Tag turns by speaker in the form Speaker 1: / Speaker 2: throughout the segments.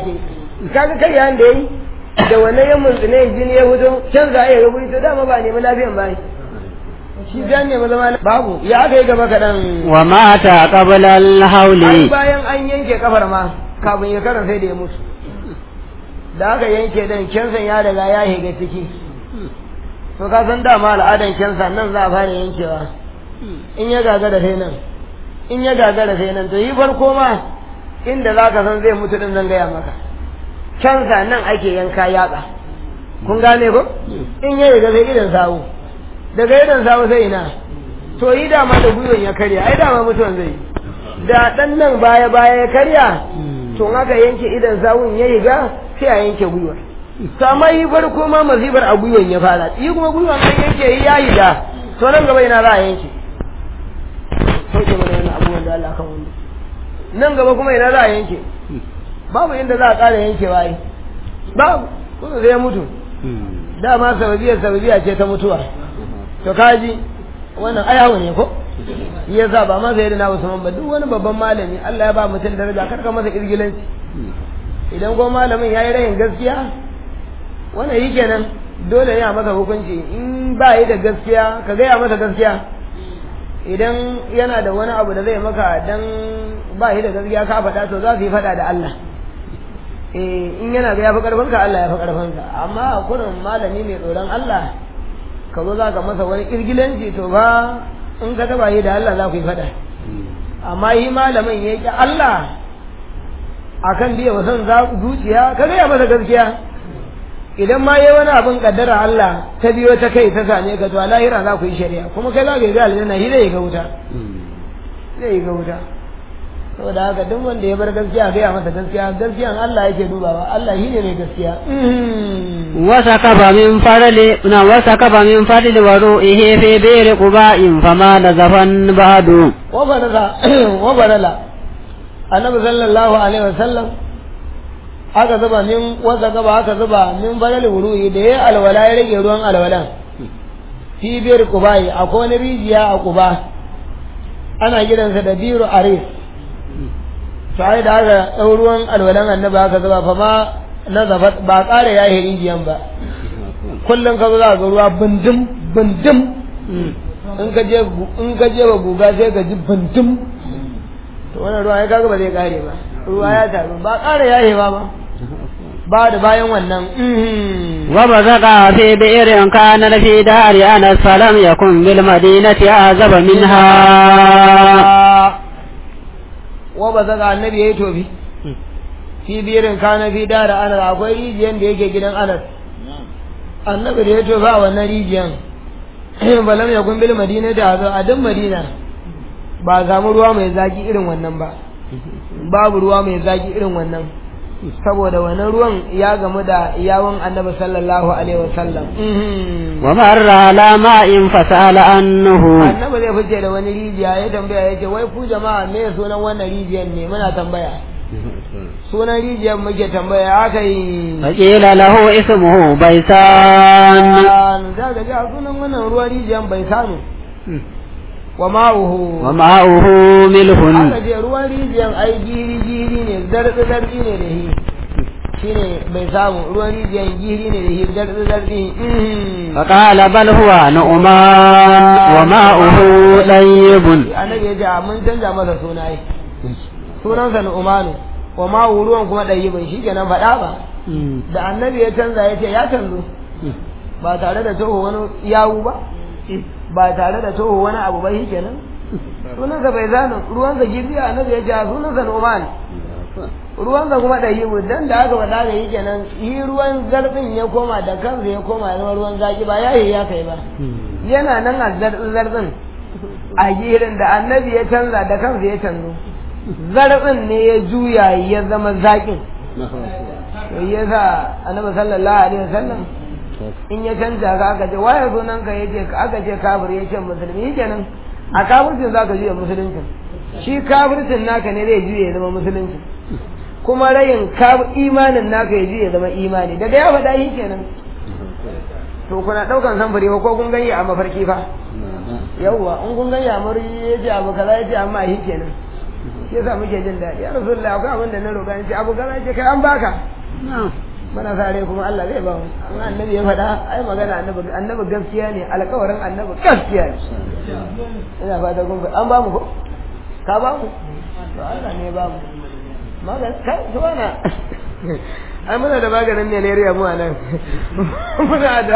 Speaker 1: kaga kai yayin da yayi da wannan yan muntsine jini ya fito can za a yi rubuni to dama ba nemi lafiyan ba shi dan nemi zama babu ya aka yi gaba kaɗan
Speaker 2: wa mata qabla al-hawli
Speaker 1: ai bayan an yanke kafar ma kafin ya karan sai da ya mutu da aka yanke dan kensan ya riga ya higa ciki to ka san dama al'adan kensa nan za a fara yankewa in ya gagara sai nan in ya gagara sai nan to yi farko ma inda za ka san zai mutu din zan gaya maka kensa nan ake yanka yatsa kun gane ko in ya riga sai idan sawu daga idan sawu sai ina to yi dama da gwiwan ya karya ai dama mutuwan zai yi da dan nan baya baya ya karya to aka yanke idan sawun ya riga sai a yanke gwiwar to amma yi farko ma mazibar a gwiwan ya fara yi kuma gwiwan an yanke yi ya da to nan gaba ina za a yanke sauke mana wani abubuwan da Allah kan wanda nan gaba kuma ina za a yanke babu inda za a ƙara yankewa yi babu kuma zai mutu dama sababiyar sababiya ce ta mutuwa to kaji wannan ayahu ne ko ya sa ba masa yadda na Usman ba duk wani babban malami Allah ya ba mutum daraja karka masa irgilanci idan ko malamin ya yi rayin gaskiya wannan yi kenan dole ne a masa hukunci in ba yi da gaskiya ka gaya masa gaskiya idan yana da wani abu da zai maka dan ba yi da gaskiya ka faɗa to za su yi faɗa da Allah eh in yana ga ya fi ƙarfinka Allah ya fi ƙarfinka amma a kurin malami mai tsoron Allah ka zo za ka masa wani irgilanci to ba in ka taba yi da Allah za ku yi faɗa amma yi malamin ya ƙi Allah akan biya wasan zuciya ka gaya masa gaskiya idan ma yi wani abin kaddara Allah ta biyo ta kai ta same ka to a lahira za ku yi shari'a kuma kai za ka yi ga aljanna shi zai ga wuta zai ga wuta saboda haka duk wanda ya bar gaskiya gaya masa gaskiya gaskiyan Allah yake dubawa Allah shi ne mai gaskiya
Speaker 2: وسكب من فضل وسكب من فضل وروئه في بئر قباء فما نزفا بعد
Speaker 1: وبرز وبرلا النبي صلى الله عليه وسلم aka zuba min wasa gaba aka zuba min balal wuru'i da ya alwala ya rage ruwan alwalan fi biyar kubai akwai wani rijiya a kuba ana gidansa da biru aris sai da aka ɗau ruwan alwalan annabi aka zuba fa ma na zafa ba ƙara ya yi rijiyan ba kullum ka zo za ga ruwa bindin bindin in ka je in ka je ba guga sai ka ji bindin to wannan ruwa ya kaga ba zai kare ba ruwa ya taru ba ƙara ya yi ba ba ba da bayan wannan
Speaker 2: وبزق في بئر كان في دار أنس فلم يكن بالمدينة أعزب منها
Speaker 1: وبزق النبي ya yi tofi fi birin kana fi dara anas akwai rijiyan da yake gidan anas annabi da ya tofa a wannan rijiyan balam ya kun bil madina da hazo a duk madina ba samu ruwa mai zaki irin wannan ba babu ruwa mai zaki irin wannan saboda wannan ruwan ya gamu da yawon annabi sallallahu alaihi wasallam
Speaker 2: ومر على ماء فسأل عنه
Speaker 1: annabi zai fice da wani rijiya ya tambaya ya ce wai ku jama'a me sunan wannan rijiyan ne muna tambaya sunan rijiyar muke tambaya aka yi
Speaker 2: فقيل له اسمه بيسان
Speaker 1: za ka ji a sunan wannan ruwan rijiyar bai sanu wa ma'uhu
Speaker 2: وماؤه ملح
Speaker 1: aka ce ruwan rijiyar ai giri giri ne zartsi zartsi ne da shi shine bai samu ruwan rijiyar giri ne da shi zartsi zartsi
Speaker 2: فقال بل هو نعمان وماؤه طيب
Speaker 1: annabi ya ce a mun canza masa suna ai sunansa Nu'manu wa ma'uhu ruwan kuma ɗayyibin shi kenan faɗa ba da annabi ya canza ya ce ya canzo ba tare da toho wani yawu ba ba tare da toho wani abu ba shi kenan sunansa bai zanu ruwansa giziya annabi ya ce a sunansa Nu'man ruwansa kuma ɗayyibu dan da aka faɗa da yi kenan yi ruwan zarfin ya koma da kansa ya koma ya zama ruwan zaki ba yayi ya kai ba yana nan a zarfin a girin da annabi ya canza da kansa ya canzo zarfin ne ya juya ya zama zakin to ya sa annabi sallallahu alaihi wasallam in ya canza ka aka ce waye sunan ka yace aka ce kafir yace musulmi kenan a kafircin zaka juya musuluncin shi kafircin naka ne zai juya ya zama musulunci kuma rayin imanin naka ya juya ya zama imani daga ya faɗa shi kenan to kuna ɗaukan samfuri ba ko kun gani a mafarki fa yawwa in kun gani a mafarki ya ce abu kaza ya ce amma shi kenan shi yasa muke jin daɗi ya rasulullah akwai abin da na roƙa ni ce abu kaza ce kai an baka muna sa rai kuma Allah zai ba mu an annabi ya faɗa ai magana annabi annabi gaskiya ne alƙawarin annabi gaskiya ne ina fata kun an ba mu ko ka ba mu to Allah ne ya ba mu magana kai to wana ai muna da maganin malaria mu a nan muna da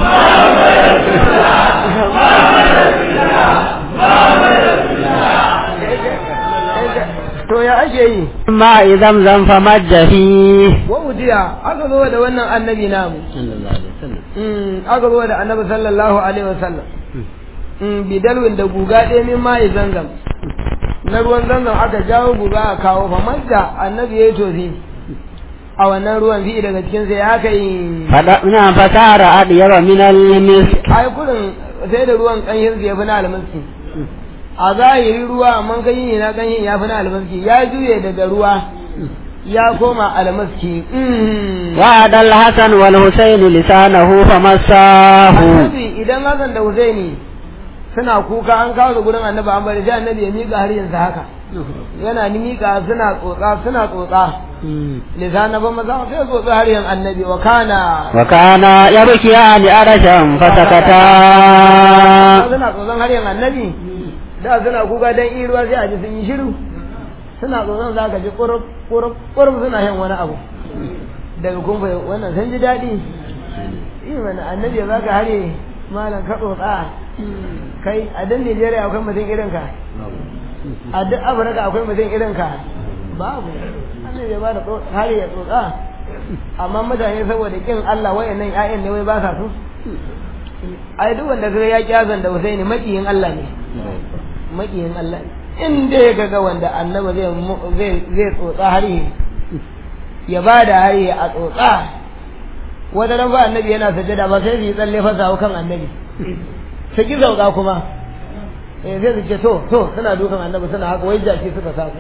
Speaker 1: to ya ake yi
Speaker 2: ma idan zan fa majjafi
Speaker 1: wa ujiya aka zo da wannan annabi namu Mm, aka zo da annabi sallallahu alaihi wasallam Mm, bidalwin da guga ɗaya min ma'i zanzam na ruwan zanzam aka jawo guga a kawo fa majja annabi ya yi tofi a wannan ruwan fi daga cikin sai aka yi
Speaker 2: fada ina fasara adiyara min al-misk
Speaker 1: ai kurin sai da ruwan kanyin ya fi na almaski a zahiri ruwa amma kanyin na kanyin ya fi na almaski ya juye daga ruwa ya koma almaski Mm.
Speaker 2: وعد الحسن والحسين لسانه فمساه
Speaker 1: annabi idan Hassan da Husaini suna kuka an kawo su gurin annabi an bari sai annabi ya miƙa har yanzu haka yana ni miƙa suna tsotsa suna tsotsa lisana ba maza sai tsotsa har yanzu annabi wa kana
Speaker 2: وكان يبكيان عرشا فسكتا
Speaker 1: suna tsotsan har yanzu annabi da suna kuka dan iruwa sai a ji sun yi shiru suna tsotsan za ka ji ƙurub ƙurub ƙurub suna yin wani abu daga kumfa wannan sun ji daɗi yi mana annabi ya baka hare malam ka tsotsa kai a dan Nijeriya akwai mutum irin ka a duk Afirka akwai mutum irin ka babu annabi ya bada hare ya tsotsa amma mutane saboda kin Allah wayannan ƴaƴan ne wai ba sa so ai duk wanda kaga ya kyazan da Husaini makiyin Allah ne makiyin Allah ne in dai kaga wanda annabi zai mu- zai zai tsotsa hare ya bada hare a tsotsa wata ran ba annabi yana sajada ba sai su yi tsalle fasa hau kan annabi su ki zauka kuma eh sai su ce to to suna dukan annabi suna haka wai jaki suka samu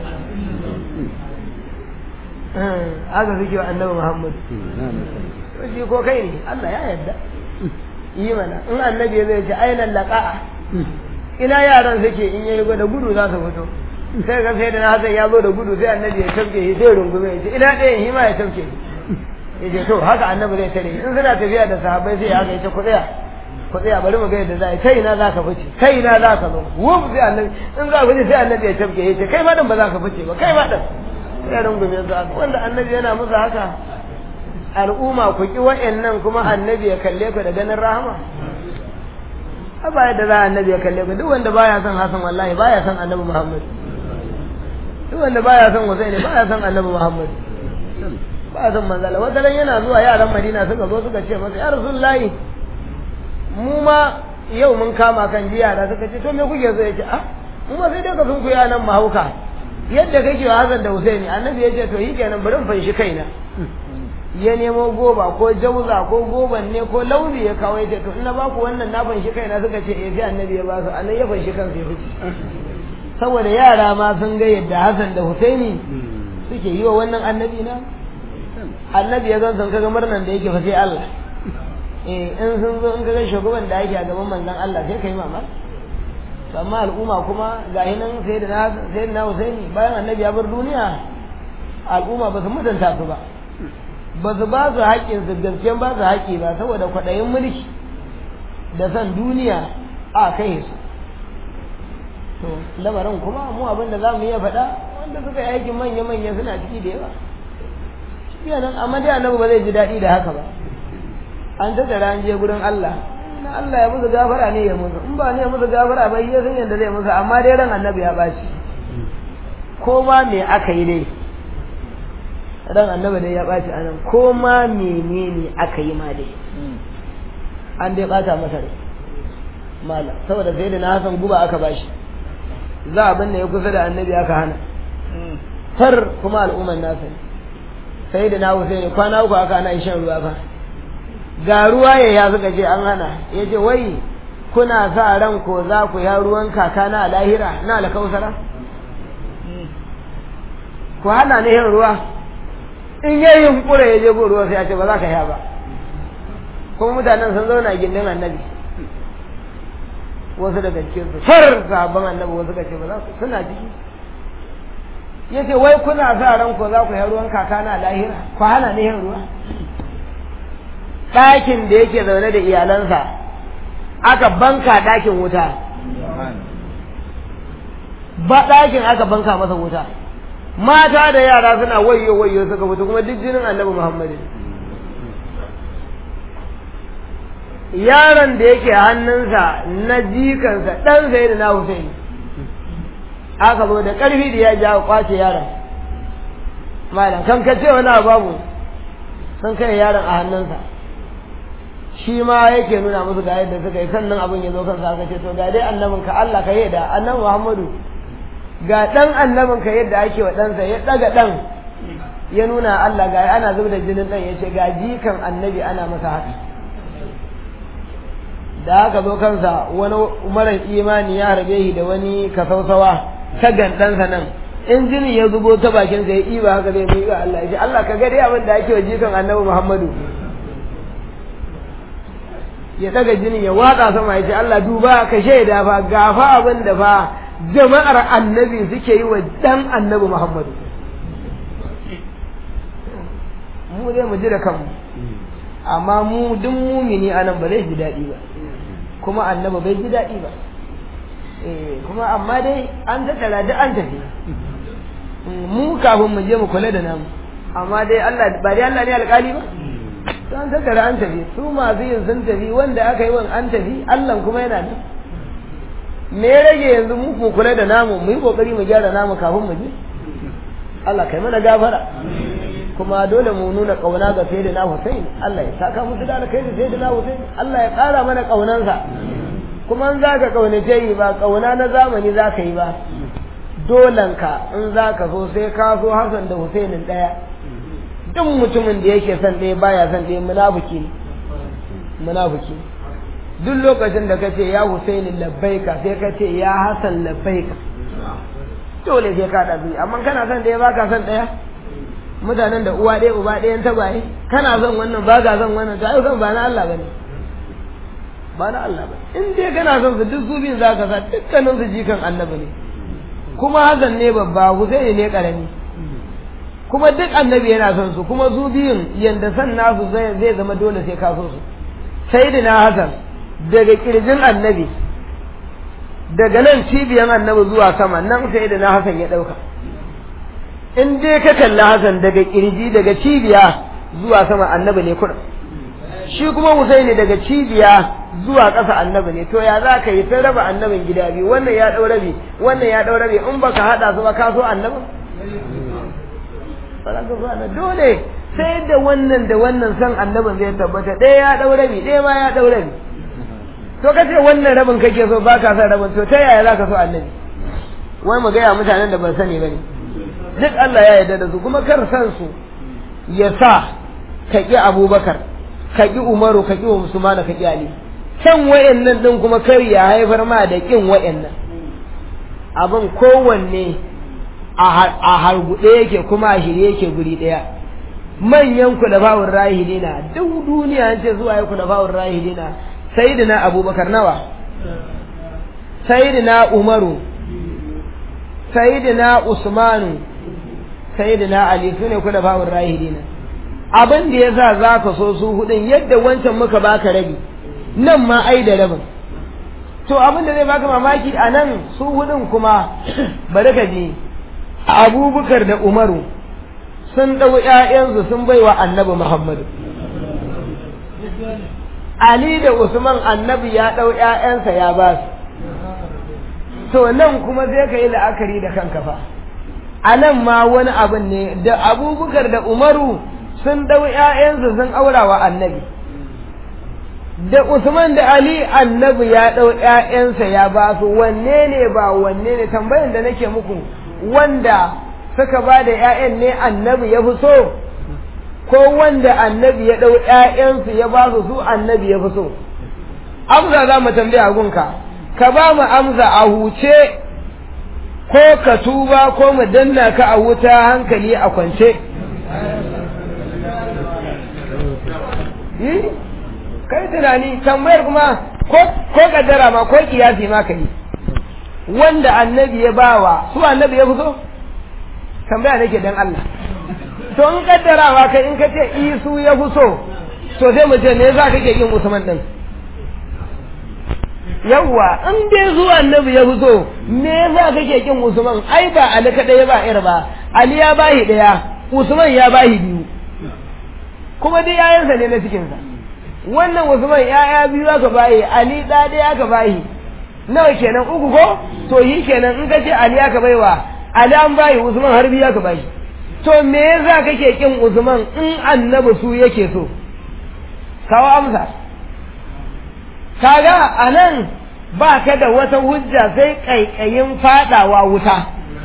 Speaker 1: Eh, haka suke wa annabi muhammad shi ko kai ne allah ya yarda yi mana in annabi ya zai ce ainihin laƙa'a ina yaran suke in yayi da gudu za su fito sai ga sai da na hasan ya zo da gudu sai annabi ya tafke shi sai rungume ya ce ina ɗayan shi ma ya tafke ya ce to haka annabi zai tare in suna tafiya da sahabbai sai haka ya ce ku tsaya ku tsaya bari mu ga yadda za a yi kai ina za ka fice kai ina za ka zo wuf sai annabi in za ku fice sai annabi ya tafke ya ce kai ma dan ba za ka fice ba kai ma dan sai rungume su haka wanda annabi yana musu haka al'umma ku ki wa'annan kuma annabi ya kalle ku da ganin rahama a ba yadda za a annabi ya kalle ku duk wanda baya son Hassan wallahi baya son annabi Muhammad duk wanda baya son Husaini baya son annabi Muhammad ba son manzala wata ran yana zuwa yaran Madina suka zo suka ce masa ya Rasulullahi mu ma yau mun kama kan jiya da suka ce to me kuke so yace ah mu ma sai dai ka sun kuya nan mahauka yadda kake wa Hassan da Husaini annabi ya ce to yi kenan bari in fanshi kaina ya nemo goba ko jauza ko goban ne ko launi ya kawo ya ce to ina ba ku wannan na fanshi kaina suka ce eh sai annabi ya ba su annabi ya fanshi kansa ya fice saboda yara ma sun ga yadda Hassan da Husaini suke yi wa wannan annabi na annabi ya zan san kaga murnan da yake fa sai Allah eh in sun zo in kaga shugaban da yake a gaban manzon Allah sai kai mamaki to amma al'umma kuma ga nan sai da na sai da na Husaini bayan annabi ya bar duniya al'umma ba su mutunta su ba ba su ba su haƙƙin su gaskiyan ba su haƙƙi ba saboda kwaɗayin mulki da san duniya a kai su to lamarin kuma mu abin da za mu iya faɗa wanda suka yi aikin manya-manya suna ciki da yawa shi nan amma dai annabi ba zai ji daɗi da haka ba an tattara an je gurin Allah na Allah ya musu gafara ne ya musu in ba ne ya musu gafara ba ya san yadda zai musu amma dai ran annabi ya baci ko ma me aka yi dai ran annabi dai ya baci anan ko ma menene aka yi ma dai an dai bata masa rai mala saboda sai da na hasan guba aka bashi za a binne ya kusa da annabi aka hana tar kuma al'umman nasa ne sai da na Husaini kwana uku aka hana shan ruwa fa ga ruwa ya ya suka ce an hana ya ce wai kuna sa ran ko za ku ya ruwan kaka na lahira na alkausara ku hana ne yin ruwa in yayi yunkura ya je go ruwa sai ya ce ba za ka ya ba kuma mutanen sun zauna gindin annabi wasu daga cikin su far sahabban annabi wasu ka ce ba za su suna ciki ya ce wai kuna sa ran ko za ku yi ruwan kaka na lahira ku hana ni yin ruwa ɗakin da yake zaune da iyalansa aka banka ɗakin wuta ba ɗakin aka banka masa wuta mata da yara suna wayo wayo suka mutu kuma duk jinin annabi muhammadu yaron da yake hannunsa na jikansa ɗan sai da na Hussein aka zo da ƙarfi da ya ji aka kwace yaron malam kan ka ce wani babu sun kai yaron a hannunsa shi ma yake nuna musu ga yadda suka yi sannan abin ya zo kansa aka ce to ga dai annabin ka Allah ka yi da annabi Muhammadu ga ɗan annabin ka yadda ake wa ɗansa ya ɗaga ɗan ya nuna Allah ga ana zub da jinin ɗan ya ce ga jikan annabi ana masa haka da aka zo kansa wani marar imani ya harbe shi da wani kasausawa ta gandansa nan in jini ya zubo ta bakin sa ya iba haka zai miƙa Allah ya ce Allah ka gade abin da ake wa jikan annabi Muhammadu ya daga jini ya watsa sama ya ce Allah duba ka shaida fa gafa abin da fa jama'ar annabi suke yi wa dan annabi Muhammadu mu dai mu ji da kanmu amma mu duk mumini anan ba zai ji daɗi ba kuma annaba bai ji daɗi ba eh kuma amma dai an tattara duk an tafi mu kafin mu je mu kula da namu amma dai Allah ba dai Allah ne alƙali ba to an tattara an tafi su masu yin sun tafi wanda aka yi wan an tafi Allah kuma yana nan me ya rage yanzu mu mu kula da namu mu yi kokari mu gyara namu kafin mu je Allah kai mana gafara kuma dole mu nuna kauna ga sayyidina Hussein Allah ya saka musu da alkhairi sayyidina Hussein Allah ya ƙara mana kaunansa kuma in zaka kaunace yi ba kauna na zamani zaka yi ba dolanka in zaka so sai ka so Hassan da Hussein daya duk mutumin da yake son ɗaya baya son ɗaya munafiki ne munafiki duk lokacin da kace ya Hussein labbaika sai kace ya Hassan labbaika dole sai ka ɗabi amma kana son ɗaya baka son ɗaya mutanen da uwa ɗaya uba ɗayan tagwaye kana son wannan ba ka son wannan to ai son ba na Allah bane ba na Allah ba in dai kana son su duk su biyun za ka sa dukkanin su jikan annabi ne kuma Hassan ne babba Husaini ne karami kuma duk annabi yana son su kuma su biyun yanda san nasu zai zai zama dole sai ka so su sayyidina Hassan daga kirjin annabi daga nan cibiyan annabi zuwa sama nan sayyidina Hassan ya dauka in dai ka kalli Hassan daga kirji daga cibiya zuwa sama annabi ne kurin shi kuma Husaini daga cibiya zuwa ƙasa annabi ne to ya za ka yi ta raba annabin gida biyu wannan ya ɗau rabi wannan ya ɗau rabi in baka haɗa su ba ka so annabin ba za ka so annabi dole sai da wannan da wannan san annabin zai tabbata ɗaya ya ɗau rabi ɗaya ma ya ɗau rabi to ka ce wannan rabin kake so ba ka son rabin to ta yaya za ka so annabi wai mu gaya mutanen da ban sani ba ne duk Allah ya yarda da su kuma kar san su ya sa ka ƙi abubakar ka ƙi umaru ka ƙi usman ka ƙi ali can wayannan din kuma kar ya haifar ma da ƙin wayannan abin kowanne a harguɗe yake kuma a shirye yake guri ɗaya manyan kulafawun rahilina duk duniya an ce zuwa ya kulafawun rahilina sayyidina abubakar nawa sayyidina umaru sayyidina usmanu sayyidina ali sune kulafawun rahilina abin da yasa zaka so su hudun yadda wancan muka baka rabi nan ma ai da rabin to abin da zai baka mamaki a nan su hudun kuma bari ka ji abubakar da umaru sun ɗau ‘ya'yansu sun baiwa annabi muhammadu ali da usman annabi ya ɗau ‘ya'yansa ya ba su to nan kuma zai ka yi la'akari da kanka fa a nan ma wani abin ne da abubakar da umaru sun ɗau ‘ya'yansu sun aura wa annabi da Usman da Ali annabi ya ɗau ‘ya'yansa ya ba su wanne ne ba wanne ne tambayan da nake muku wanda suka ba da ‘ya'yan ne annabi ya fi so ko wanda annabi ya ɗau ‘ya'yansu ya ba su su annabi ya fi so amsa za mu tambaya gunka ka ba mu amsa a huce ko ka tuba ko mu danna ka a wuta hankali a kwance kai tunani tambayar kuma ko kaddara ma ko kiyasi ma ka yi wanda annabi ya bawa su annabi ya fito tambaya nake dan Allah to in kaddarawa kai in ka ce isu ya fi so to sai mu ce me za ka ke yin usman din yawwa in dai zuwa annabi ya fi so me za ka ke kin usman ai ba ali kadai ba ir ba ali ya bahi daya usman ya bahi biyu kuma dai yayansa ne na cikinsa wannan usman yaya biyu aka bahi ali da daya aka bahi nawa kenan uku ko to yi kenan in ka ce ali aka baiwa ali an bahi usman har biyu aka bahi to me yasa kake kin usman in annabi su yake so kawo amsa kaga anan ba ka da wata hujja sai kaikayin fadawa wuta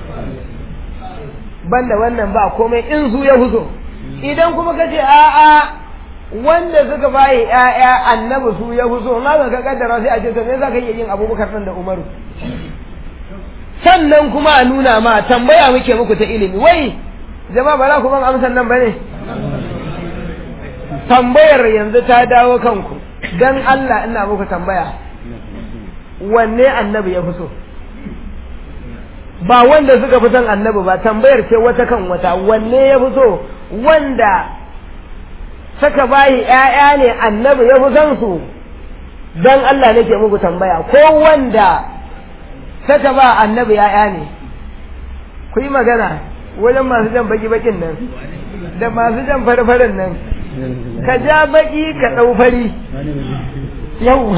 Speaker 1: banda wannan ba komai in su ya huzo idan kuma ka ce a'a wanda suka bayi ƴaƴa annabi su ya huzo ma ba ka kaddara sai a ce to me za ka iya yin abubakar nan da umaru sannan kuma a nuna ma tambaya muke muku ta ilimi wai jama'a ba za ku ban amsan nan bane tambayar yanzu ta dawo kanku dan Allah ina muku tambaya wanne annabi ya fi so ba wanda suka fi son annabi ba tambayar ce wata kan wata wanne ya fi so wanda saka bayi ƴaƴa ne annabi ya fi son su dan Allah nake muku tambaya ko wanda saka ba annabi ƴaƴa ne ku yi magana wajen masu jan baki bakin nan da masu jan farfarin nan ka ja baki ka ɗau fari yau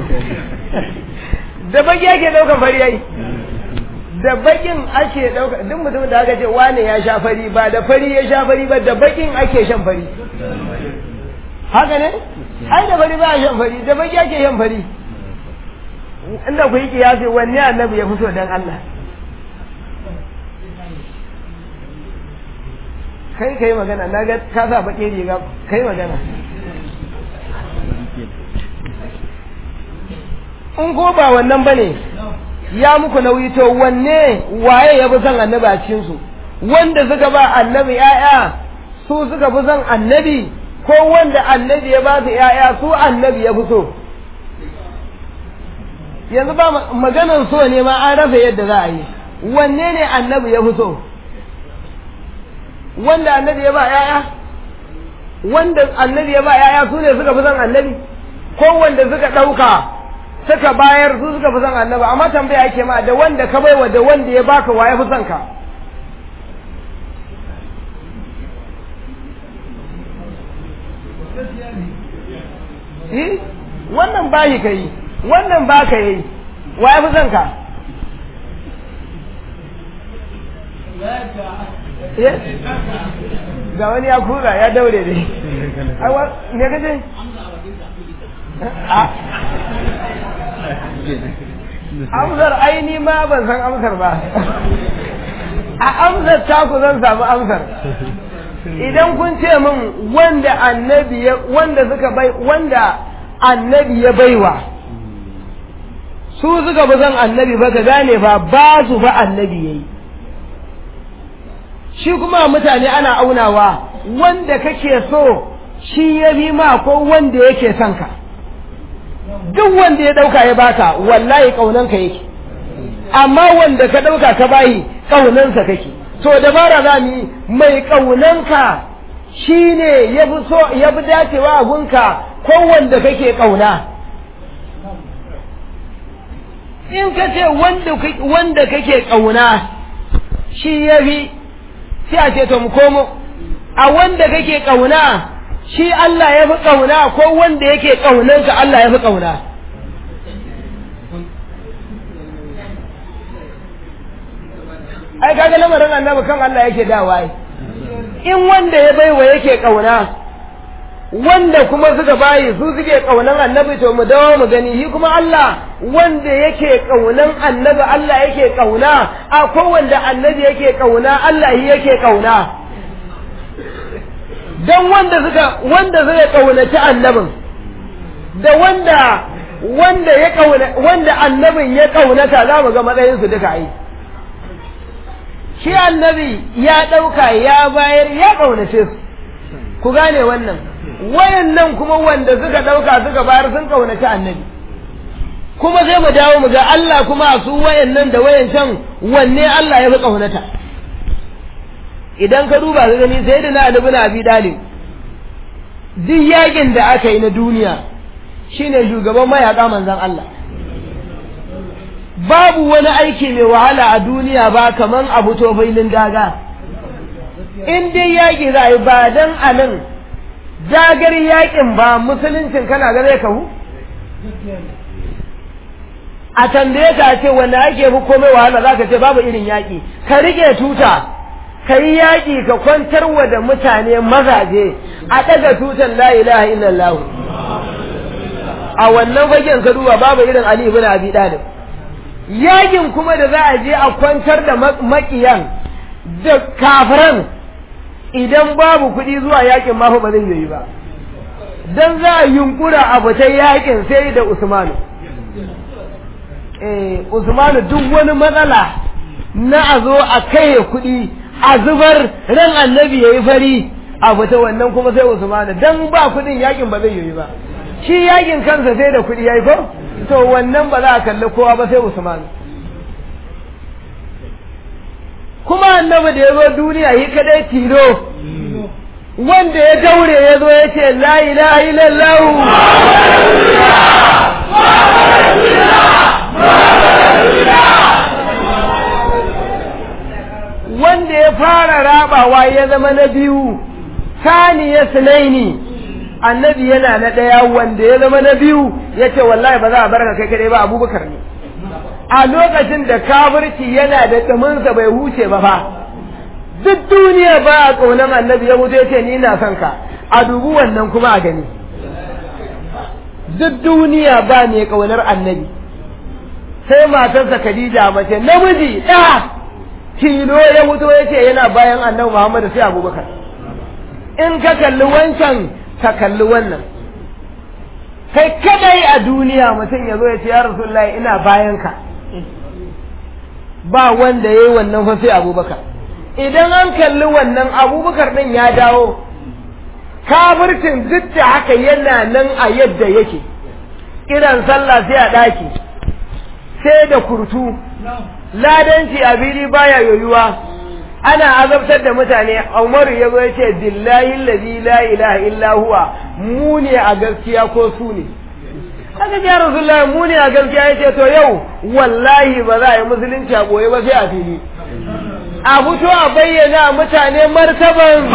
Speaker 1: da baki ake ɗaukan fari yayi da bakin ake ɗauka duk mutumin da aka ce wane ya sha fari ba da fari ya sha fari ba da bakin ake shan fari haka ne ai da fari ba a shan fari da baki ake shan fari inda ku yi kiyasi wanne annabi ya fi so dan Allah kai kai magana na ga ka sa baƙi riga kai magana in ko ba wannan bane ya muku nauyi to wanne waye ya fi son annabi a cikin su wanda suka ba annabi ya'ya su suka fi son annabi ko wanda annabi ya ba su ya'ya su annabi ya fi so yanzu ba maganan so ne ma an rasa yadda za a yi wanne ne annabi ya fi so wanda annabi ya ba yaya wanda annabi ya ba yaya su ne suka fi son annabi ko wanda suka ɗauka suka bayar su suka fi son annabi amma tambaya ake ma da wanda ka baiwa da wanda ya baka wa ya fi son ka Eh, wannan bayi ka yi wannan ba ka yi wa ya fi son ka ga wani ya kura ya daure ne ne kace amsar aini ma ban san amsar ba a amsar taku zan samu amsar idan kun ce min wanda annabi ya wanda suka bai wanda annabi ya baiwa su suka bi zan annabi ba ka gane fa ba su fa annabi yayi shi kuma mutane ana aunawa wanda kake so shi ya bi ma ko wanda yake son ka duk wanda ya dauka ya baka wallahi kaunanka yake amma wanda ka dauka ka bayi kaunansa kake to dabara za mu yi mai kaunanka shine ya fi so ya fi dacewa a gunka ko wanda kake kauna in ka ce wanda kake kauna shi ya fi sai a ce to mu komo a wanda kake kauna shi Allah ya fi kauna ko wanda yake kaunanka Allah ya fi kauna ai kaga lamarin annabi kan Allah yake dawa in wanda ya baiwa yake kauna wanda kuma suka bayi su suke kaunan annabi to mu dawo mu gani shi kuma Allah wanda yake kaunan annabi Allah yake kauna a ko wanda annabi yake kauna Allah shi yake kauna dan wanda suka wanda suka kaunaci annabin da wanda wanda ya kauna wanda annabin ya kaunata za mu ga matsayin su duka ai shi annabi ya dauka ya bayar ya kaunace su ku gane wannan wayannan kuma wanda suka dauka suka bayar sun kaunaci annabi kuma sai mu dawo mu ga Allah kuma su wayannan da wayancan wanne Allah ya fi kaunata idan ka duba ka gani sai da na Ali bin Abi Talib duk yakin da aka yi na duniya shine shugaban mayaka manzon Allah babu wani aiki mai wahala a duniya ba kaman abu to filin daga in dai yaki za a yi ba dan anan dagar yakin ba musuluncin kana ga zai kahu a tambaye ka ce wanda ake fi komai wahala za ka ce babu irin yaƙi ka rike tuta ka yi yaƙi ka kwantar wa da mutane mazaje a ɗaga tutan la ilaha illallah a wannan fagen ka duba babu irin ali ibn abi talib yaƙin kuma da za a je a kwantar da maƙiyan da kafiran idan babu kuɗi zuwa yaƙin ma fa ba zai yi ba dan za a yunkura a fita yaƙin sai da usmanu Usmanu duk wani matsala na a zo a kai kuɗi a zubar ran annabi ya yi fari a fita wannan kuma sai Usmanu dan ba kuɗin yakin ba zai yi ba shi yakin kansa sai da kuɗi ya yi ko to wannan ba za a kalli kowa ba sai Usmanu kuma annabi da ya zo duniya yi kadai tilo wanda ya daure ya zo ya ce la ilaha illallah wanda ya fara rabawa ya zama na biyu sani ya sinaini annabi yana na ɗaya wanda ya zama na biyu ya ce wallahi ba za a barka kai kadai ba abubakar ne a lokacin da kafirci yana da tsaminsa bai huce ba fa duk duniya ba a ƙaunar annabi ya mutu ya ce ni na son ka a dubu wannan kuma a gani duk duniya ba ne ƙaunar annabi sai matarsa Khadija mace namiji ɗa tilo ya mutu ya ce yana bayan annabi Muhammad sai Abubakar in ka kalli wancan ka kalli wannan kai kadai a duniya mutum ya zo ya ce ya Rasulullahi ina bayan ka ba wanda ya yi wannan fa sai Abubakar idan an kalli wannan Abubakar ɗin ya dawo kafircin duk da haka yana nan a yadda yake kiran sallah sai a ɗaki sai da kurtu ladanci a fili baya yoyuwa ana azabtar da mutane umaru ya zo ya ce billahi allazi la ilaha illa huwa mu ne a gaskiya ko su ne aka ce rasulullah mu ne a gaskiya ya ce to yau wallahi ba za a yi musulunci a boye ba sai a fili a fito a bayyana mutane martaban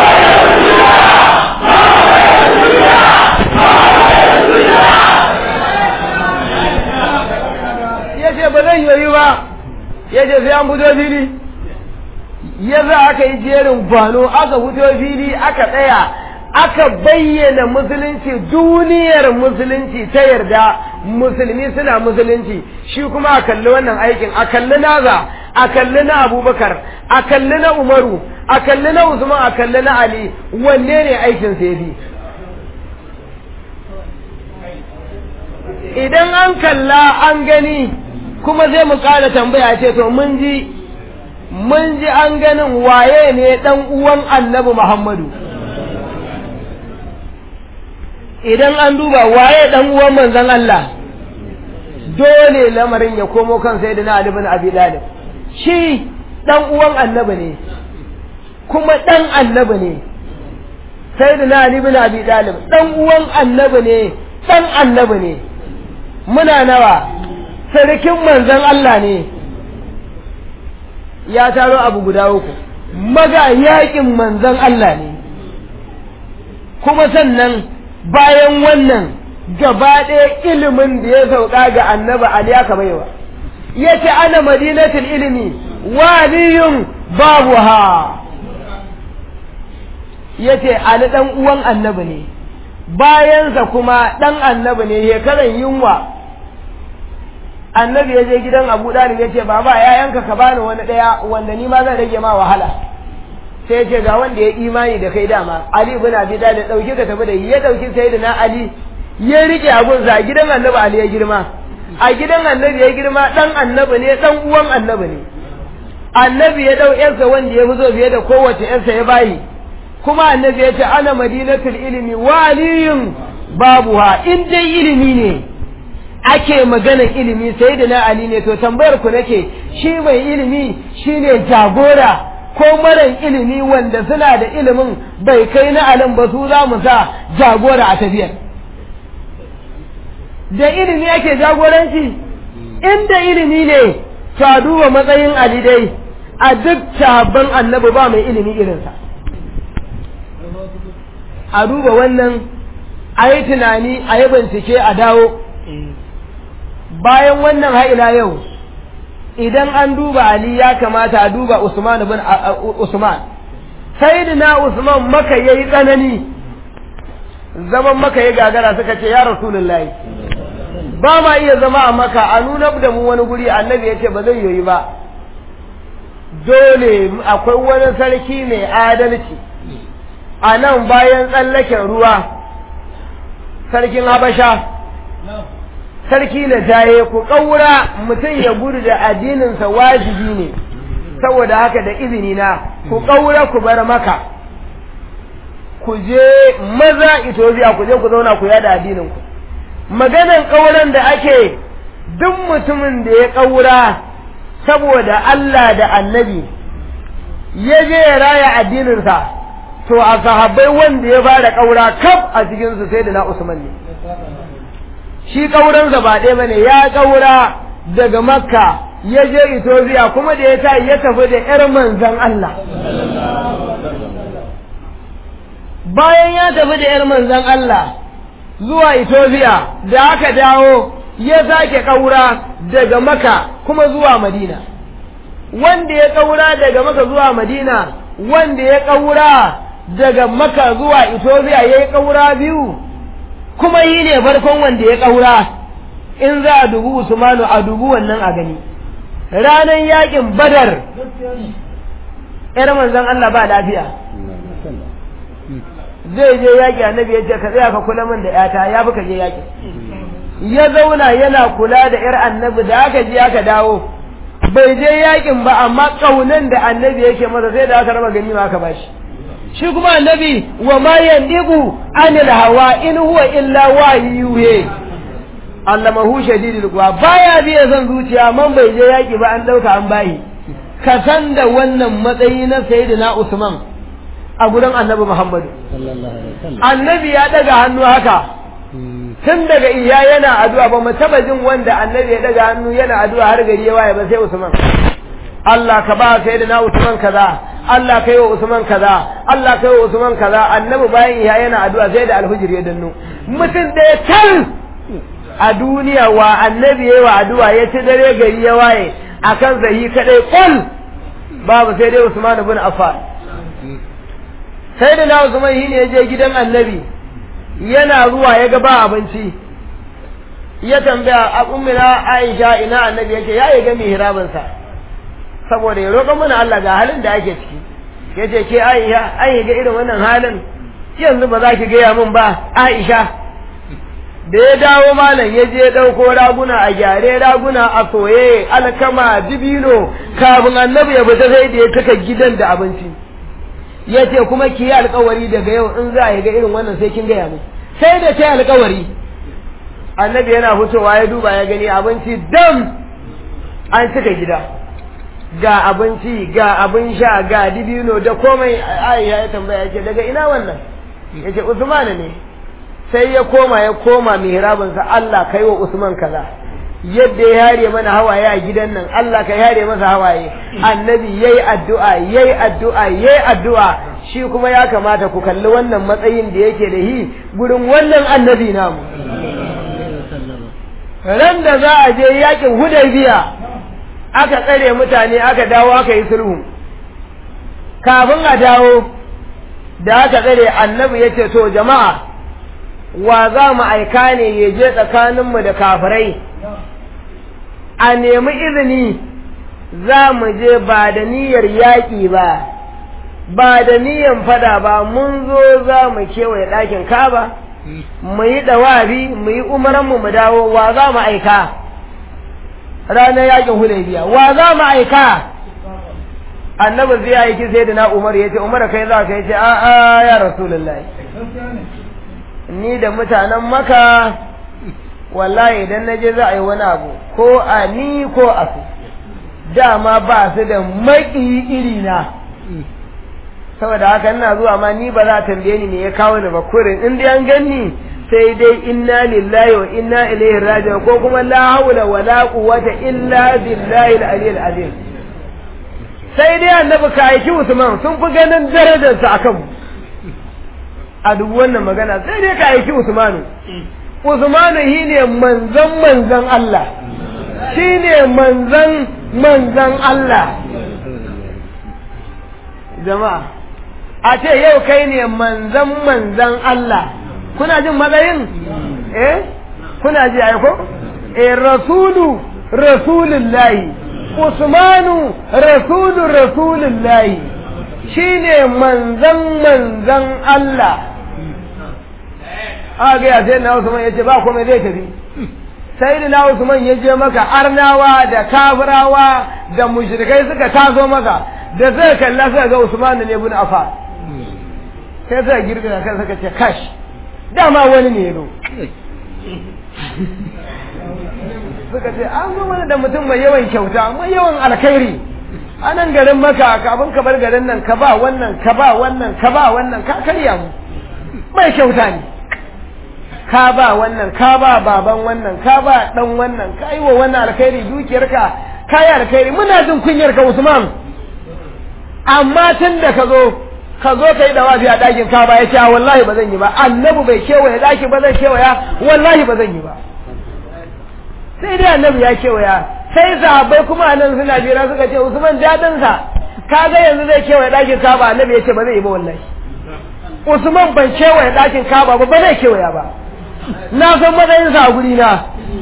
Speaker 1: ya ce ba zai yoyi ba ya ce sai an fito fili ya za aka yi jerin gwano aka fito fili aka tsaya aka bayyana musulunci duniyar musulunci ta yarda musulmi suna musulunci shi kuma a kalli wannan aikin a kalli naza a kalli na abubakar a kalli na umaru a kalli na usman a kalli na ali wanne ne aikin sai bi idan an kalla an gani kuma zai mu ƙara tambaya ce to mun ji mun ji an ganin waye ne dan uwan annabi Muhammadu idan an duba waye dan uwan manzon Allah dole lamarin ya komo kan sayyidina Ali bin Abi Talib shi dan uwan annabi ne kuma dan annabi ne sayyidina Ali bin Abi Talib dan uwan annabi ne dan annabi ne muna nawa sarkin manzon Allah ne ya taro abu guda uku maga yakin manzon Allah ne kuma sannan bayan wannan gaba ɗaya ilimin da ya sauka ga annaba Ali aka baiwa ya ce ana madinatul ilimi waliyun babu ha ya ce Ali ɗan uwan annabi ne bayansa kuma ɗan annabi ne shekaran yunwa annabi ya je gidan abu ɗalib ya ce baba yayanka ka bani wani ɗaya wanda ni ma zan rage ma wahala sai ya ce ga wanda ya imani da kai dama ali ibn abi talib dauki ka tafi da ya dauki sayyidina ali ya rike abun sa a gidan annabi ali ya girma a gidan annabi ya girma dan annabi ne dan uwan annabi ne annabi ya dau yarsa wanda ya fi so fiye da kowace yarsa ya bayi kuma annabi ya ce ana madinatul ilmi waliyun babuha in dai ilimi ne ake maganar ilimi sai da na Ali ne to tambayar ku nake shi mai ilimi shine jagora ko maran ilimi wanda suna da ilimin bai kai na alim ba su za mu sa jagora a tafiyar da ilimi ake jagoranci inda ilimi ne to a duba matsayin ali dai a duk sahabban annabi ba mai ilimi irinsa a duba wannan a yi tunani a yi bincike a dawo bayan wannan ha'ila yau idan an duba Ali ya kamata a duba Usman bin Usman sayyidina Usman maka yayi tsanani zaman maka ya gagara suka ce ya rasulullahi ba ma iya zama a maka a nuna da mu wani guri annabi ya ce ba zai yoyi ba dole akwai wani sarki mai adalci a nan bayan tsallaken ruwa sarkin habasha sarki na jaye ku ƙaura mutum ya gudu da addininsa wajibi ne saboda haka da izini na ku ƙaura ku bar maka ku je maza Ethiopia ku je ku zauna ku yada addininku maganan ƙauran da ake duk mutumin da ya ƙaura saboda Allah da annabi ya je ya raya addininsa to a sahabbai wanda ya fara ƙaura kaf a cikinsu sai da na Usman ne shi ƙauransa ba ɗaya bane ya ƙaura daga makka ya je Ethiopia kuma da ya ta ya tafi da ƴar manzan Allah bayan ya tafi da ƴar manzan Allah zuwa Ethiopia da aka dawo ya sake ƙaura daga maka kuma zuwa Madina wanda ya ƙaura daga maka zuwa Madina wanda ya ƙaura daga maka zuwa Ethiopia ya yi ƙaura biyu kuma yi ne farkon wanda ya ƙaura in za a dubu Usmanu a dubu wannan a gani ranar yakin badar ‘yar manzon Allah ba lafiya zai je yaƙi annabi ya ce ka tsaya ka kula min da ‘yata ya fi ka je yaƙi ya zauna yana kula da ‘yar annabi da aka je aka dawo bai je yaƙin ba amma ƙaunan da annabi yake masa sai da aka raba gani ma aka bashi shi kuma annabi wa ma yandibu anil hawa in huwa illa wahyuhe allamahu shadidul quwa baya biya son zuciya man bai je yaki ba an dauka an bayi ka san da wannan matsayi na sayyidina Usman a gurin annabi Muhammad annabi ya daga hannu haka tun daga iya yana addu'a ba mu taba jin wanda annabi ya daga hannu yana addu'a har gari ya waye ba sai Usman Allah ka ba sayyidina Usman kaza Allah kai wa Usman kaza Allah kai wa Usman kaza annabi bayan iya yana addu'a sai da alhujir ya danno mutum ɗaya tal a duniya wa annabi yayi wa addu'a ya ci dare gari ya waye akan zahi kadai kul babu sai dai Usman ibn Affan sai da na Usman shi ne ya je gidan annabi yana ruwa ya ga ba abinci ya tambaya a ummina Aisha ina annabi yake ya yi ga mihrabinsa saboda ya roƙa mana Allah ga halin da ake ciki yace ke Aisha an yi ga irin wannan halin yanzu ba za ki gaya min ba Aisha da ya dawo malam ya je ɗauko raguna a gyare raguna a soye alkama dibino kafin annabi ya fita sai da ya cika gidan da abinci ya ce kuma ki yi alkawari daga yau in za a yi ga irin wannan sai kin gaya min sai da ta yi alkawari annabi yana fitowa ya duba ya gani abinci dam an cika gida ga abinci ga abin sha ga dibino da komai aisha ya tambaya ya ce daga ina wannan ya ce usman ne sai ya koma ya koma mihrabinsa Allah kai wa usman kaza yadda ya yare mana hawaye a gidan nan Allah ka yare masa hawaye annabi yayi addu'a yayi addu'a yayi addu'a shi kuma ya kamata ku kalli wannan matsayin da yake da hi gurin wannan annabi namu ran da za a je yakin hudaybiya aka tsare mutane aka dawo aka yi sulhu kafin a dawo da aka tsare annabi ya ce to jama'a wa za mu aika ne ya je tsakaninmu da kafirai a nemi izini za mu je ba da niyyar yaƙi ba ba da niyyar fada ba mun zo za mu kewaye ɗakin kaba mu yi ɗawabi mu yi umaranmu mu dawo wa za mu aika ranar yakin hudaybiya wa za mu aika annabi zai aiki sai da na umar ya ce umar kai za ka yi ce a'a ya rasulullahi ni da mutanen maka wallahi idan na je za a yi wani abu ko a ni ko a su dama ba su da maki iri na saboda haka ina zuwa ma ni ba za a tambaye ni me ya kawo ni ba kurin in dai an ganni sai dai inna lillahi wa inna ilaihi raji'un ko kuma la hawla wa la quwwata illa billahi al-aliyyil azim sai dai annabi ka aiki Usman sun fi ganin darajarsa akan mu a duk wannan magana sai dai ka aiki Usmanu Usmanu shine manzon manzon Allah shine manzon manzon Allah jama'a a ce yau kai ne manzon manzon Allah kuna jin matsayin eh kuna ji ai ko eh rasulu rasulullahi usmanu rasulu rasulullahi shine manzan manzan Allah aga ya sai na usman yace ba komai zai tafi sai da na usman ya je maka arnawa da kafirawa da mushrikai suka taso maka da suka kalla suka ga usman ne ibn affan sai suka girgiza kan suka ce kash dama wani ne yazo suka ce an zo mana da mutum mai yawan kyauta mai yawan alkhairi a nan garin maka kafin ka bar garin nan ka ba wannan ka ba wannan ka ba wannan ka karya mu mai kyauta ne ka ba wannan ka ba baban wannan ka ba dan wannan ka yi wa wannan alkhairi dukiyarka ka yi alkhairi muna jin kunyar ka Usman amma tun da ka zo ka zo ka yi dawafi a ɗakin ka ba ya ce wallahi ba zan yi ba annabi bai kewaye ɗaki ba zan kewaya wallahi ba zan yi ba sai dai annabi ya kewaya sai sahabbai kuma nan suna jira suka ce Usman dadin sa kaga yanzu zai kewaye ɗakin ka ba annabi ya ce ba zai yi ba wallahi Usman ban kewaye ɗakin ka ba ba zai kewaya ba na san matsayin sa a guri na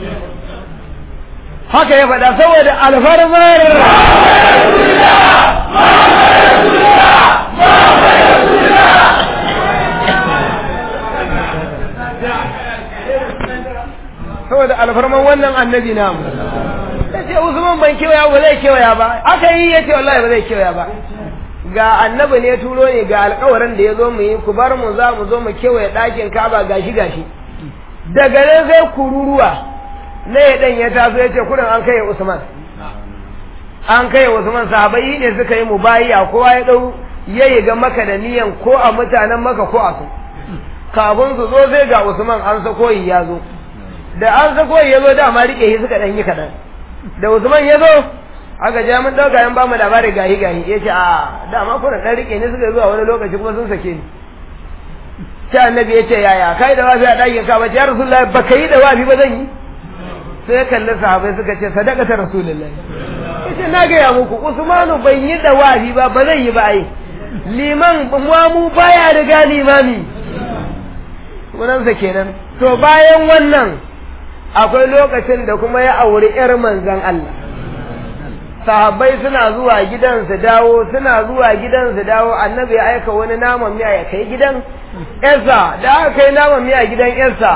Speaker 1: haka ya faɗa saboda alfarmar saboda alfarman wannan annabi namu ya ce usman ban kewaya ba zai kewaya ba aka yi ya ce wallahi ba zai kewaya ba ga annabi ne turo ne ga alkawarin da ya zo mu yi ku bar mu za mu zo mu kewaye ɗakin kaba gashi gashi daga nan sai kururuwa na ya ɗan ya taso ya ce kudin an kai usman an kai usman sahabai ne suka yi mubayiya kowa ya ɗau ya yi ga maka da niyan ko a mutanen maka ko a su kafin su zo sai ga usman an sako ya zo da an sako ya zo dama rike shi suka ɗan yi kaɗan da usman ya zo aka ja mun ɗauka yan ba mu labari gahi gahi ya ce a dama kuna ɗan rike ne suka zuwa wani lokaci kuma sun sake ni sai annabi ya ce yaya kai da wafi a ɗakin ka bace ya rasulullahi ba ka yi da wafi ba zan yi sai kalli sahabai suka ce sadaka ta rasulullahi ya ce na gaya muku usmanu ban yi da wafi ba ba zan yi ba ai liman mu baya riga limami sunansa kenan to bayan wannan akwai lokacin da kuma ya auri ‘yar manzan Allah. Sahabbai suna zuwa gidan su dawo, suna zuwa gidan su dawo, annabi ya aika wani naman miya ya kai gidan ‘yarsa, da aka kai naman miya gidan ‘yarsa,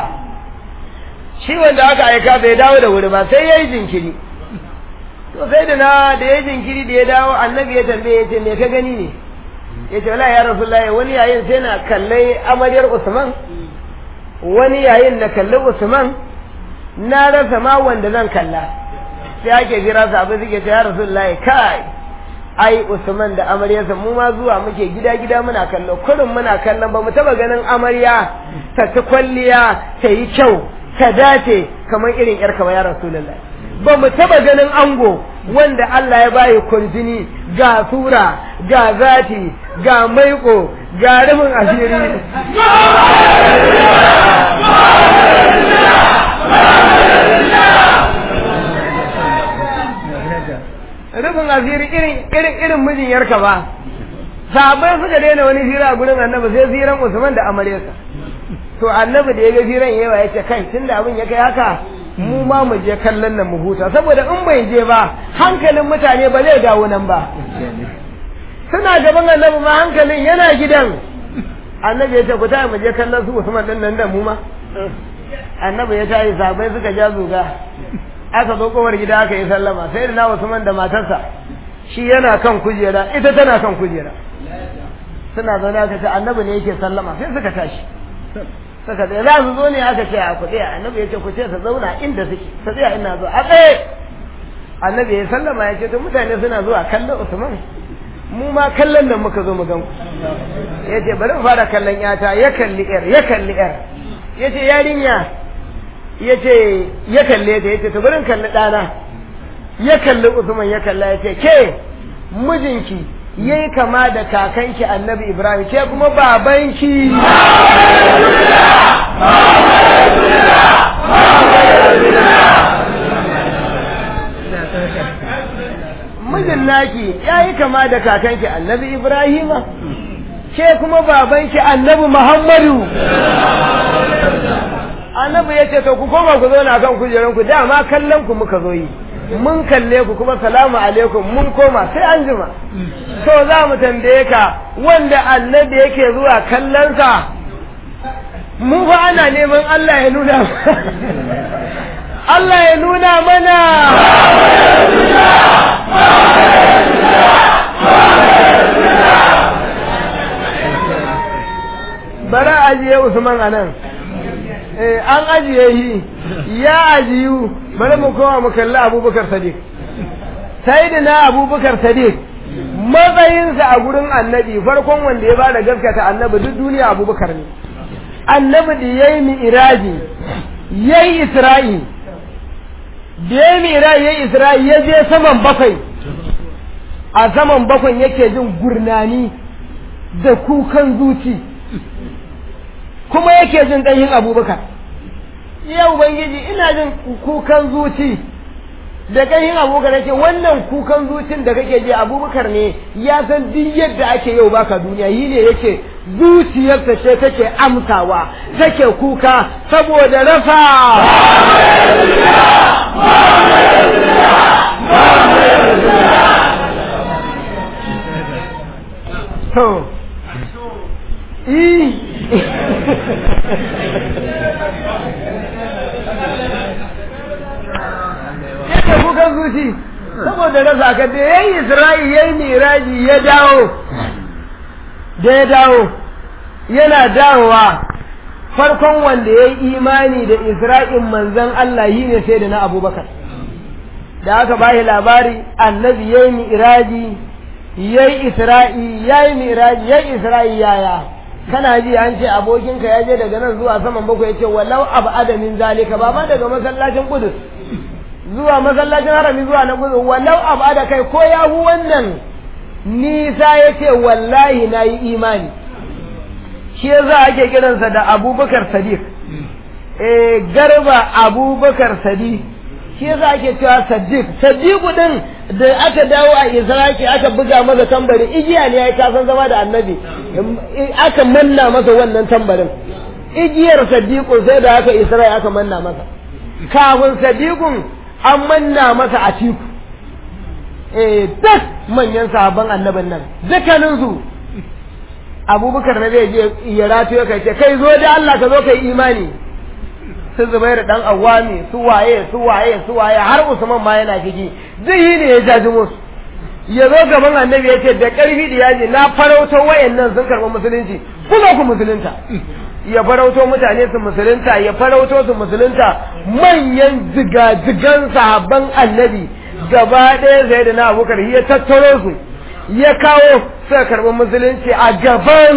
Speaker 1: shi wanda aka aika bai dawo da wuri ba sai ya yi jinkiri. To sai da na da ya yi jinkiri da ya dawo, annabi ya tambaye ya ce me ka gani ne? Ya ce wala ya rasu wani yayin sai na kallai amaryar Usman, wani yayin na kalli Usman, na rasa ma wanda zan kalla sai ake jira su abin suke ya rasulullahi kai ai usman da amaryarsa mu ma zuwa muke gida gida muna kallo kurin muna kallon ba mu taba ganin amarya ta ci kwalliya ta yi kyau ta dace kamar irin yar kama ya rasulullahi ba mu taba ganin ango wanda Allah ya bayi kurjini ga sura ga zati ga maiko ga rufin asiri rufin asiri irin irin irin mijin yarka ba sahabbai suka daina wani hira a gurin annabi sai hiran Usman da amaryarsa to annabi da ya ga hiran yawa ya ce kai tunda abin ya kai haka mu ma mu je kallon nan mu huta saboda in bai je ba hankalin mutane ba zai dawo nan ba suna gaban annabi ma hankalin yana gidan annabi ya ce ku tayi mu je kallon su Usman din nan da mu ma annabi ya tayi sahabbai suka ja zuga aka zo kowar gida aka yi sallama sai da na Usman da matarsa shi yana kan kujera ita tana kan kujera suna zaune aka ce annabi ne yake sallama sai suka tashi suka ce za su zo ne aka ce a kuɗe annabi ya ce ku ce su zauna inda suke su tsaya ina zo a tsaye annabi ya sallama ya ce to mutane suna zuwa kallon Usman mu ma kallon nan muka zo mu gan ku ya ce bari mu fara kallon yata ya kalli yar ya kalli yar ya ce yarinya ya ce ya kalle ta ya ce to bari in kalli ɗana ya kalli usman ya kalla ya ce ke mijinki yayi kama da kakanki annabi ibrahim ke kuma babanki mijin naki yayi kama da kakanki annabi ibrahima ke kuma babanki annabi muhammadu annabi ya ce to ku koma ku zo na kan kujeranku dama kallon ku muka zo yi mun kalle ku kuma salamu alaikum mun koma sai an jima to za mu tambaye ka wanda annabi yake zuwa kallonsa mu fa ana neman Allah ya nuna Allah ya nuna mana bara ajiye Usman anan an ajiye shi ya ajiyu bari mu koma mu kalli abubakar sadiq sai da na abubakar sadiq matsayinsa a gurin annabi farkon wanda ya bada gaskata annabi duk duniya abubakar ne annabi da ya yi mi'iraji ya yi isra'i da ya yi mi'iraji ya yi isra'i ya je saman bakwai a saman bakwai yake jin gurnani da kukan zuci kuma yake jin ɗanyin abubakar ya ubangiji ina jin kukan zuci da ƙanyin abubakar yake wannan kukan zucin da kake ji abubakar ne ya san duk yadda ake yau baka duniya yi ne yake zuciyarsa ce take amsawa take kuka saboda rasa to yadda kukan zuci saboda rasa ka da ya yi isra'i ya yi miraji ya dawo da ya dawo yana dawowa farkon wanda ya yi imani da isra'in manzan Allah yi ne sai da na abubakar da aka bashi labari annabi ya yi miraji ya yi isra'i ya yi miraji ya yi isra'i yaya kana ji an ce abokinka ya je daga nan zuwa saman bakwai ya ce walau abu adamin zalika ba ma daga masallacin kudus zuwa masallacin harami zuwa na kudus walau abu ada kai ko ya hu wannan nisa ya ce wallahi na yi imani shi za ake kiransa da abubakar sadiq eh garba abubakar sadiq shi yasa ake cewa sadiq sadiq din da aka dawo a israki aka buga masa tambari igiya ne ya kasan zama da annabi aka manna masa wannan tambarin igiyar sadiqun sai da aka isra'i aka manna masa kafin sadiqun an manna masa a tiku eh duk manyan sahabban annabin nan dukkanin su abubakar na zai je ya rato ya kai ce kai zo da Allah ka zo kai imani su zubair dan awami su waye su waye su waye har usman ma yana ciki duk yi ne ya jaji musu ya zo gaban annabi ya ce da karfi da yaji na farauto wayannan sun karɓi musulunci ku zo ku musulunta ya farauto mutane su musulunta ya farauto su musulunta manyan jigajigan sahabban annabi gaba ɗaya zai da na abubakar ya tattaro su ya kawo suka karɓi musulunci a gaban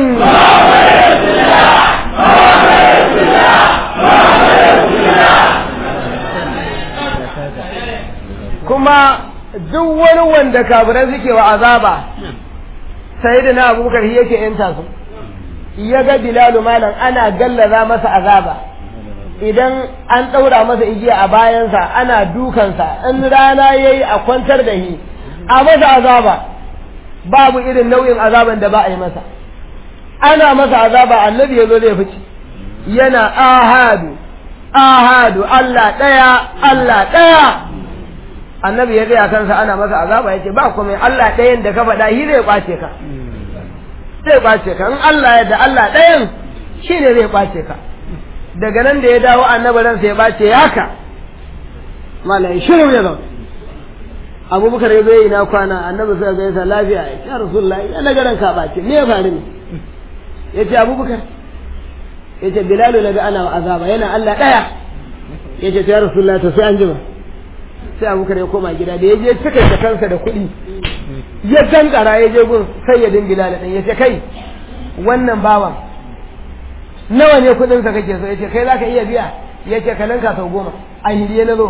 Speaker 1: kuma duk wani wanda kafirai suke wa azaba sai da na abubakar yake yanta su ya ga bilalu malam ana gallaza masa azaba idan an ɗaura masa igiya a bayansa ana dukansa in rana ya yi a kwantar da shi a masa azaba babu irin nau'in azaban da ba a yi masa ana masa azaba annabi ya zo zai fice yana ahadu ahadu Allah ɗaya Allah ɗaya annabi ya gaya kansa ana masa azaba ya ce ba kuma Allah ɗayan da ka faɗa shi zai ƙwace ka zai ƙwace ka in Allah ya da Allah ɗayan shi ne zai ƙwace ka daga nan da ya dawo annabi ransa ya ɓace ya haka malai shirin ya zama abubakar ya zai na kwana annabi sai ga yasa lafiya ya ce rasulullah ya na garan ka ɓace me ya faru ne ya ce abubakar ya ce bilalu na ga ana azaba yana Allah ɗaya ya ce ya rasulullah to sai an jima sai abubakar ya koma gida da ya je cika da kansa da kuɗi ya tankara ya je gun sayyidin bilal din ya ce kai wannan bawan nawa ne kudin sa kake so ya ce kai zaka iya biya ya ce ka ninka sau goma a hiriye na zo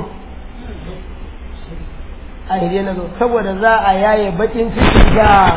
Speaker 1: a hiriye na zo saboda za a yaye bakin ciki ga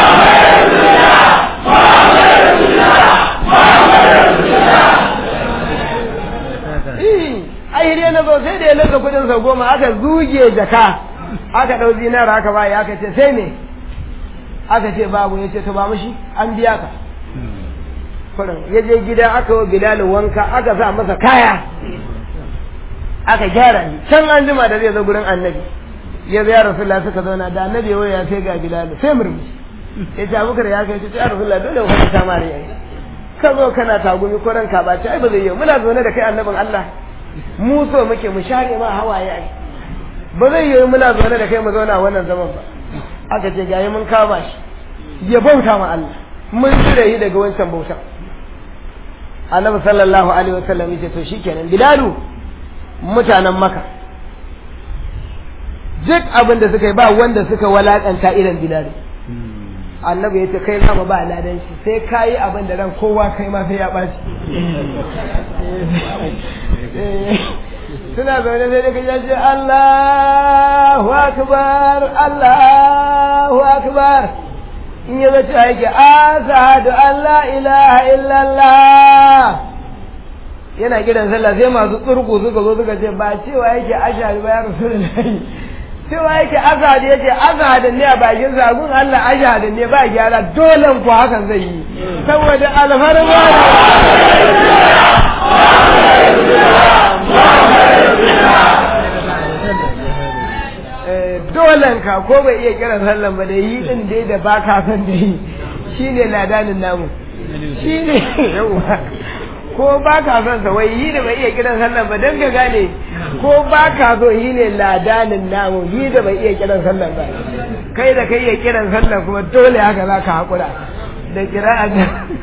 Speaker 1: a hiriye na zo sai da ya ninka kudin sau goma aka zuge jaka aka ɗau zinara aka bayi aka ce sai me aka ce babu ya ce to ba mushi an biya ka kurin ya je gida aka wa bilal wanka aka sa masa kaya aka gyara shi can an jima da zai zo gurin annabi ya zo ya rasulullah suka zauna da annabi ya ya sai ga bilal sai murmushi ya ce abubakar ya kai ce ya rasulullah dole ku ta mare yayi ka zo kana tagumi ko ranka ba ce ai ba zai yi muna zaune da kai annabin Allah mu so muke mu share ma hawaye ai ba zai yi muna zaune da kai mu zauna wannan zaman ba aka ce gayi mun kama shi ya bauta ma Allah mun cire shi daga wancan bauta annabi sallallahu alaihi wasallam yace to shikenan bilalu mutanen maka duk abin da suka yi ba wanda suka walakanta irin bilalu annabi yace kai zama ba ladan shi sai kayi abin da ran kowa kai ma sai ya baci suna zaune sai da kaje ce Allahu akbar Allahu akbar in ya zace yake ashhadu an la ilaha illallah yana kiran sallah sai masu tsurku suka zo suka ce ba cewa yake ashhadu ba ya rasulullahi cewa yake azhad yake azhad ne a bakin zagun Allah ashhad ne ba gyara dole ku hakan zai yi saboda alfarma dolen ka ko bai iya kiran sallan ba da yi din dai da ba ka san da yi shine ladanin namu shine yawa ko ba ka son sa wai yi da bai iya kiran sallan ba dan ka gane ko ba ka so yi ne ladanin namu yi da bai iya kiran sallan ba kai da kai iya kiran sallan kuma dole haka za ka haƙura da kira'a da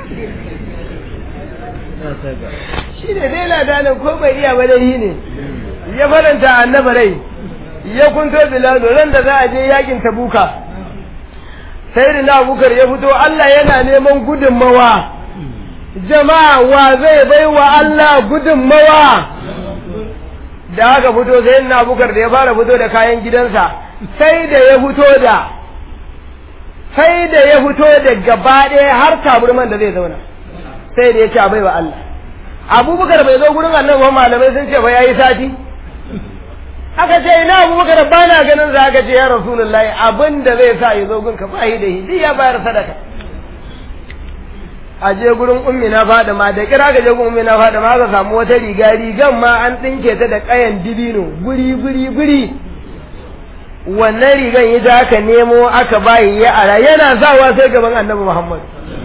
Speaker 1: shi ne dai ladanin ko bai iya ba dai yi ne ya faranta annaba rai ya kunto bilado ran da za a je yakin tabuka sai da na abukar ya fito Allah yana neman gudunmawa jama'a wa zai bai wa Allah gudunmawa da aka fito sai na abukar da ya fara fito da kayan gidansa sai da ya fito da sai da ya fito da gaba ɗaya har taburman da zai zauna sai da ya ce bai wa Allah abubakar bai zo gurin annabi malamai sun ce ba yayi sati aka ce ina abubakar ba na ganin za ka ce ya rasulullahi abin da zai sa ya zo gunka ba yi da shi ya bayar sadaka a je gurin ummi na fadima da kira ka je gurin ummi na fadima aka samu wata riga rigan ma an dinke ta da kayan dibino guri guri guri wannan rigan ita aka nemo aka bayi ya ara yana zawa sai gaban annabi muhammad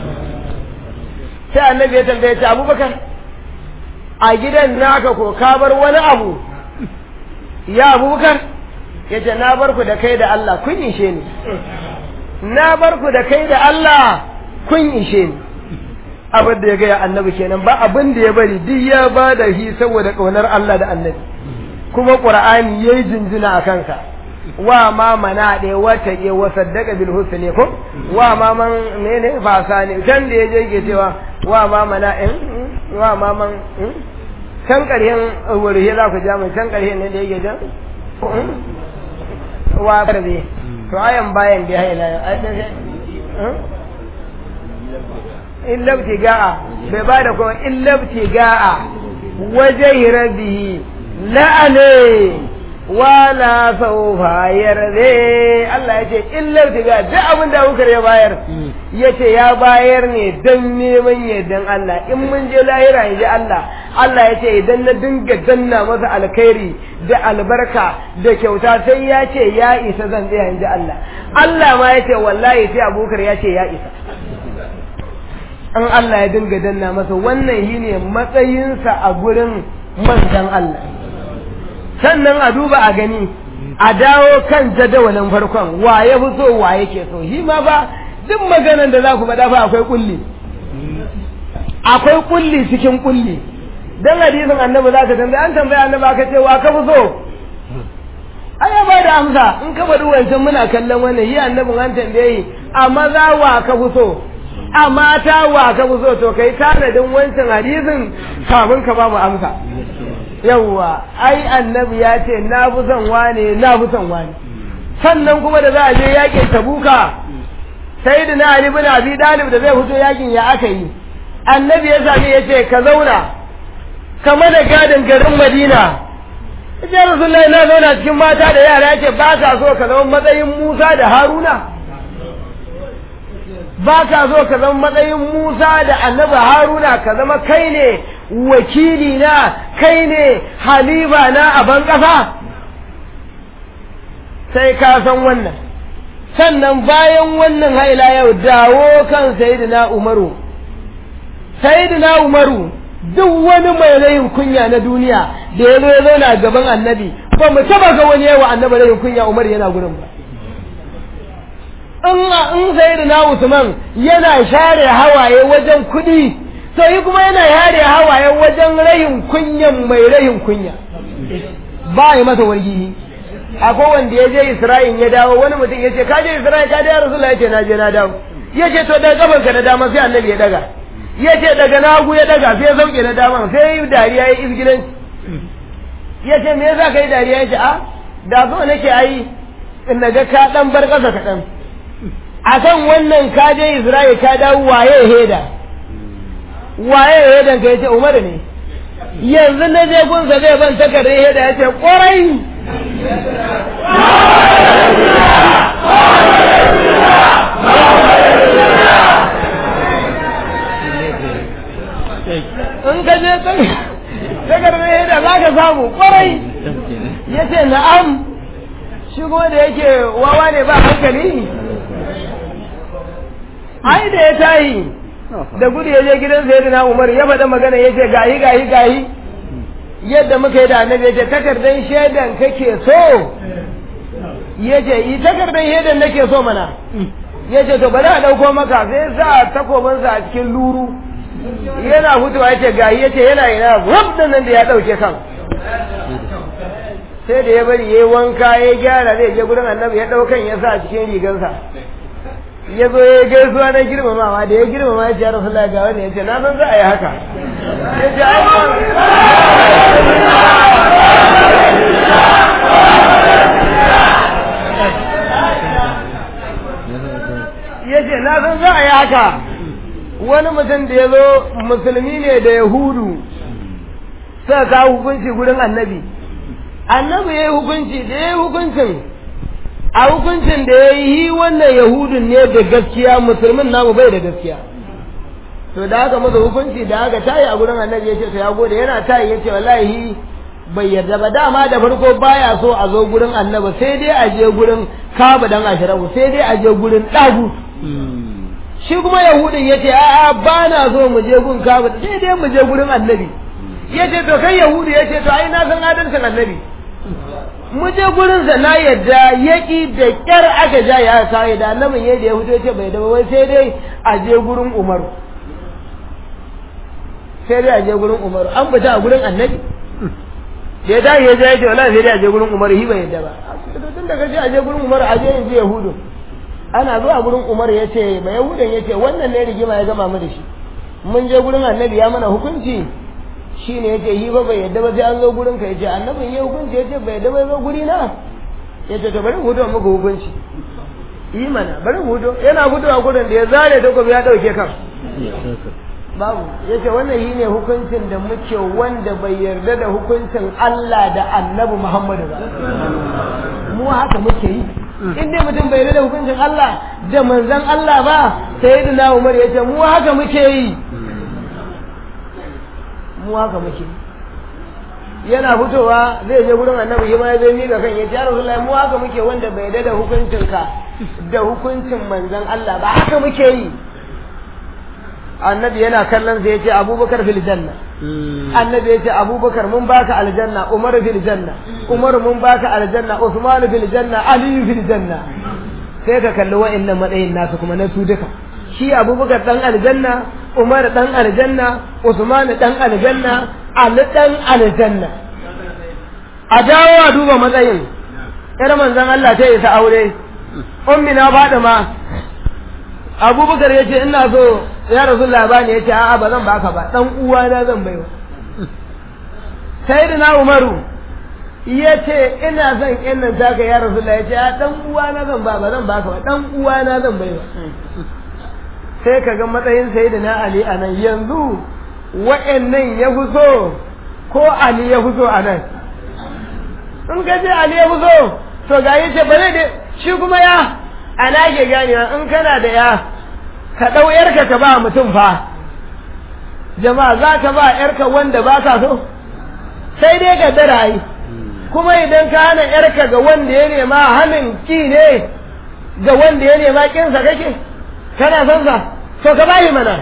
Speaker 1: sai annabi ya tambaye ta abubakar a gidan naka ko ka bar wani abu ya abubakar ya ce na bar ku da kai da Allah kun ishe ni na bar ku da kai da Allah kun ishe ni abin da ya gaya annabi kenan ba abin da ya bari duk ya ba da shi saboda ƙaunar Allah da annabi kuma ƙur'ani ya yi jinjina a kansa wa ma mana ɗaya wata ke wa saddaka bil husni ko wa ma man mene fasa ne can da ya je ke cewa wa ma mana in wa ma man can ƙaryen wurhe za ku ja mai can ƙaryen ne da yake jan wa karbe to ayan bayan da ya haila illabti ga'a bai ba da kuma illabti ga'a waje rabbihi la'ane wala saufa yarde Allah ya ce illabti ga'a duk abin da Abubakar ya bayar ya ce ya bayar ne don neman yardan Allah in mun je lahira ya ji Allah Allah ya ce idan na dinga danna masa alkhairi da albarka da kyauta sai ya ce ya isa zan tsaya in ji Allah Allah ma ya ce wallahi sai Abubakar ya ce ya isa an Allah ya dinga danna masa wannan shi ne matsayinsa a gurin manzan Allah sannan a duba a gani a dawo kan jadawalin farkon wa ya fi so wa yake so shi ma ba duk maganan da za ku faɗa fa akwai kulli akwai kulli cikin kulli dan hadisin annabi za ka tambaye an tambaye annabi aka ce wa ka fi so ai ya bada amsa in ka bari wancan muna kallon wannan yi annabin an tambaye a maza wa ka fi so a mata wa ka fi so to kai tanadin wancan hadisin kafin ka ba mu amsa yawwa ai annabi ya ce na fi son wane na fi son wane sannan kuma da za a je yakin tabuka sai da na ali bin abi dalib da zai fito yakin ya aka yi annabi ya sami ya ce ka zauna kama da gadin garin madina ya rasulullahi na zauna cikin mata da yara ya ce ba ka so ka zama matsayin musa da haruna ba ka so ka zama matsayin musa da annabi haruna ka zama kai ne wakili na kai ne halifa na a ban ƙasa sai ka san wannan sannan bayan wannan haila yau dawo kan sayidina umaru sayidina umaru duk wani mai rayin kunya na duniya da ya zo ya zauna gaban annabi ba mu taba ga wani yawa annabi rayin kunya umar yana gurin ba in in sayidina usman yana share hawaye wajen kuɗi to yi kuma yana share hawaye wajen rayin kunyan mai rayin kunya ba yi masa wargihi akwai wanda ya je Isra'il ya dawo wani mutum ya ce ka je Isra'il ka da Rasulullah ya ce na je na dawo ya ce to daga gaban ka na dama sai annabi ya daga ya ce daga na hagu ya daga sai ya sauke na dama sai yi dariya ya izgilanci ya ce me yasa kai dariya ya ce a da so nake ayi in na ga ka dan bar kasa kaɗan a kan wannan ka je Isra'il ka dawo waye heda waye hedan ka ya ce Umar ne yanzu na je gunsa zai ban takardar heda ya ce ƙwarai in ka je takardar da za ka samu kwarai ya ce na'am shigo da yake wawa ne ba hankali ai da ya tayi da gudu ya je gidan sayyidina umar ya faɗa magana ya ce gahi gahi gahi yadda muka yi da annabi ya ce takardar shaidan kake so ya ce yi takardar shaidan nake so mana ya ce to bari a ɗauko maka sai sa takobinsa a cikin luru yana hutuwa ya ce gahi ya ce yana yana wabda nan da ya ɗauke kan sai da ya bari ya yi wanka ya gyara zai je gurin annabi ya ɗaukan ya sa a cikin rigansa ya zo ya gaisuwa na girmamawa da ya girmama ya ce ya rasu ga wani ya ce na san za a yi haka ya ce ai ya ce na san za a yi haka wani mutum da ya zo musulmi ne da yahudu suka kawo hukunci gurin annabi annabi ya yi hukunci da ya yi hukuncin a hukuncin da ya yi wannan yahudun ne da gaskiya musulmin namu bai da gaskiya to da aka masa hukunci da aka tayi a gurin annabi ya ce to ya gode yana tayi ya ce wallahi bai yarda ba dama da farko baya so a zo gurin annabi sai dai a je gurin kaba dan ashirabu sai dai a je gurin dagu shi kuma yahudin ya ce a'a ba na so mu je gun kaba sai dai mu je gurin annabi ya ce to kai yahudi ya ce to ai na san adalcin annabi mu je gurin sa na yadda yaki da kyar aka ja ya sai da annabin yadda ya fito ce bai da wai sai dai a je gurin umaru sai dai a je gurin umaru an fita a gurin annabi da ya tashi ya je ya ce wallahi sai dai a je gurin umaru hi bai yadda ba tun da kace a je gurin umaru a je in je yahudu ana zuwa gurin umaru ya ce ba yahudan ya ce wannan ne rigima ya gama mu da shi mun je gurin annabi ya mana hukunci shi ne yake yi ba bai yadda ba sai an zo gurin ka yace annabin ya hukunci yace bai yadda ba zo guri na yace to bari mu hudo muku hukunci yi mana bari mu hudo yana hudowa gurin da ya zare takobi ya dauke kan babu yace wannan shi ne hukuncin da muke wanda bai yarda da hukuncin Allah da Annabi Muhammadu ba mu haka muke yi in dai mutum bai yarda da hukuncin Allah da manzon Allah ba sayyidina Umar yace mu haka muke yi mu haka muke yana fitowa zai je gurin annabi shi ma ya zai miƙa kan ya ce ya rasulullahi mu haka muke wanda bai da hukuncin ka da hukuncin manzon Allah ba haka muke yi annabi yana kallon sai ya ce abubakar fil janna annabi ya ce abubakar mun baka aljanna umar fil janna umar mun baka aljanna usman fil janna ali fil janna sai ka kalli wa'annan matsayin nasu kuma na su duka shi abubakar dan aljanna umar dan aljanna usman dan aljanna ali dan aljanna a dawo a duba matsayin ƴar manzon Allah ta isa aure ummi na Fadima Abubakar ya ce ina so ya Rasulullah bani ya ce a'a ba zan baka ba dan uwa na zan baiwa Sayyidina Umaru ya ce ina son ƴan nan taka ya Rasulullah ya ce a dan uwa na zan ba ba zan baka ba dan uwa na zan baiwa sai ka ga matsayin Sayyidina Ali a nan yanzu wa'annan ya fi so ko Ali ya fi so a nan in ka ce Ali ya fi so to ga yi ce ba zai da shi kuma ya ana ke ganewa in kana da ya ka ɗau yarka ka ba mutum fa jama'a za ka ba yarka wanda ba ka so sai dai ka dara yi kuma idan ka hana yarka ga wanda ya nema hannun ki ne ga wanda ya nema kinsa kake kana son sa to ka bayi mana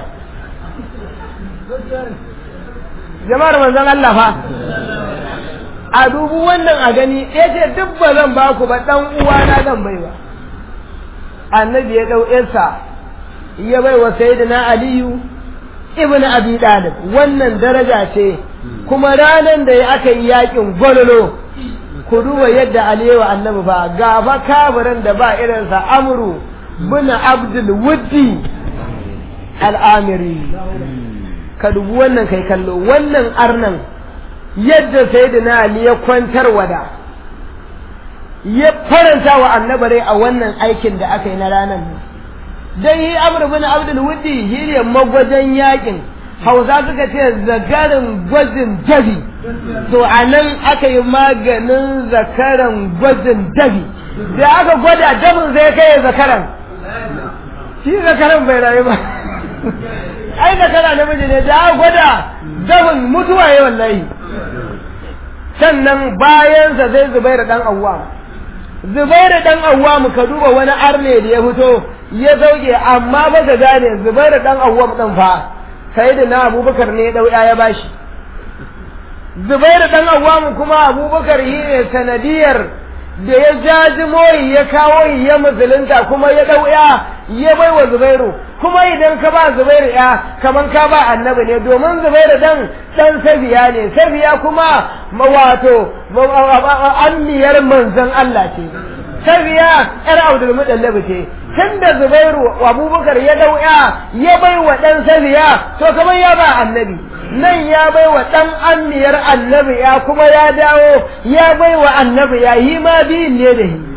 Speaker 1: jama'ar manzon Allah fa a dubu wannan a gani ya ce duk ba zan ba ku ba ɗan uwana zan bai ba annabi ya ɗau yarsa ya bai wa sayyidina aliyu ibn abi dalib wannan daraja ce kuma ranar da ya aka yi yakin gwalolo ku duba yadda aliyu annabi fa ga fa kabarin da ba irinsa amru bin abdul wuddi al'amiri ka dubi wannan kai kallo wannan arnan yadda sayyidina ali ya kwantar wada ya faranta wa annabarai a wannan aikin da aka yi na ranar dan yi amr bin abdul wuddi shi ne magwajen yakin hausa suka ce zakarin gwajin dabi to a nan aka yi maganin zakaran gwajin dabi da aka gwada dabin zai kai zakaran shi zakaran bai rayu ba ai zakara namiji ne da aka gwada dabin mutuwa ya wallahi sannan bayansa zai zubairu dan awwam zubairu dan awwam ka duba wani arne da ya fito ya zauke amma ba ka gane zubairu dan awwam din fa sai da na abubakar ne dau ya bashi zubairu dan awwam kuma abubakar yi ne sanadiyar da ya jaji moyi ya kawo ya musulunta kuma ya dau ya ya bai wa zubairu kuma idan ka ba zubairu ya kaman ka ba annabi ne domin zubairu dan dan safiya ne safiya kuma wato anniyar manzon Allah ce safiya yar abdul mudallab ce tunda zubairu abubakar ya dau ya ya bai wa dan safiya to kaman ya ba annabi nan ya bai wa ɗan anniyar annabi ya kuma ya dawo ya bai wa annabi ya yi ma biyun ne da shi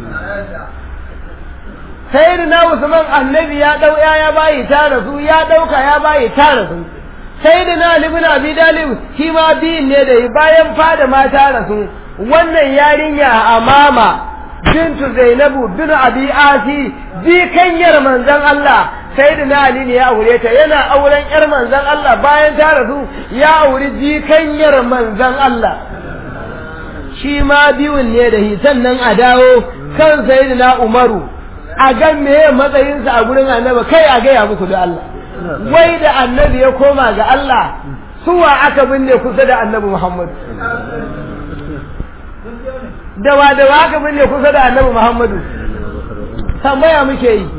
Speaker 1: sai na usman annabi ya ɗau ya ya bayi tara su ya ɗauka ya bayi tara su sai da na libin abi dalib shi ma biyun ne da shi bayan fada ma tara su wannan yarinya a mama bintu zainabu bin abi asi jikanyar manzon Allah sai da na Ali ne ya aure ta yana auren yar manzon Allah bayan ta rasu ya auri jikanyar manzon Allah shi ma biyun ne da hi sannan a dawo kan sayyidina Umaru a ga meye matsayinsa a gurin annabi kai a gaya muku da Allah wai da annabi ya koma ga Allah suwa aka binne kusa da annabi Muhammad dawa dawa aka binne kusa da annabi Muhammadu tambaya muke yi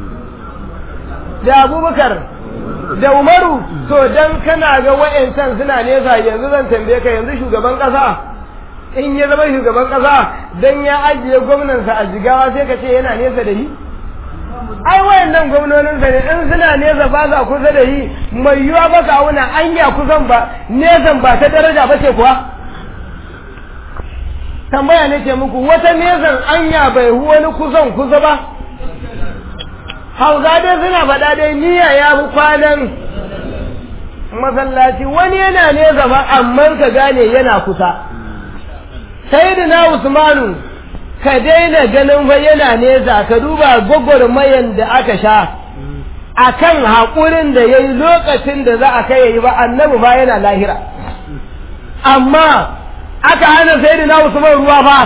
Speaker 1: da abubakar da umaru to dan kana ga wa'yancan suna nesa yanzu zan tambaye ka yanzu shugaban kasa in ya zama shugaban kasa dan ya ajiye gwamnansa a jigawa sai ka ce yana nesa da yi ai wayannan gwamnoninsa ne in suna nesa ba za kusa da yi mai yiwa ba ka auna anya kusan ba nesan ba ta daraja ba ce kuwa tambaya ne ce muku wata nesan anya bai wani kusan kusa ba hausa dai suna faɗa dai niyya ya fi kwanan masallaci wani yana nesa ba amma ka gane yana kusa sai da na usmanu ka daina ganin fa yana nesa ka duba gwagwarmayan da aka sha a kan haƙurin da ya yi lokacin da za a kai ya yi ba annabi ba yana lahira amma aka hana sai da na usman ruwa ba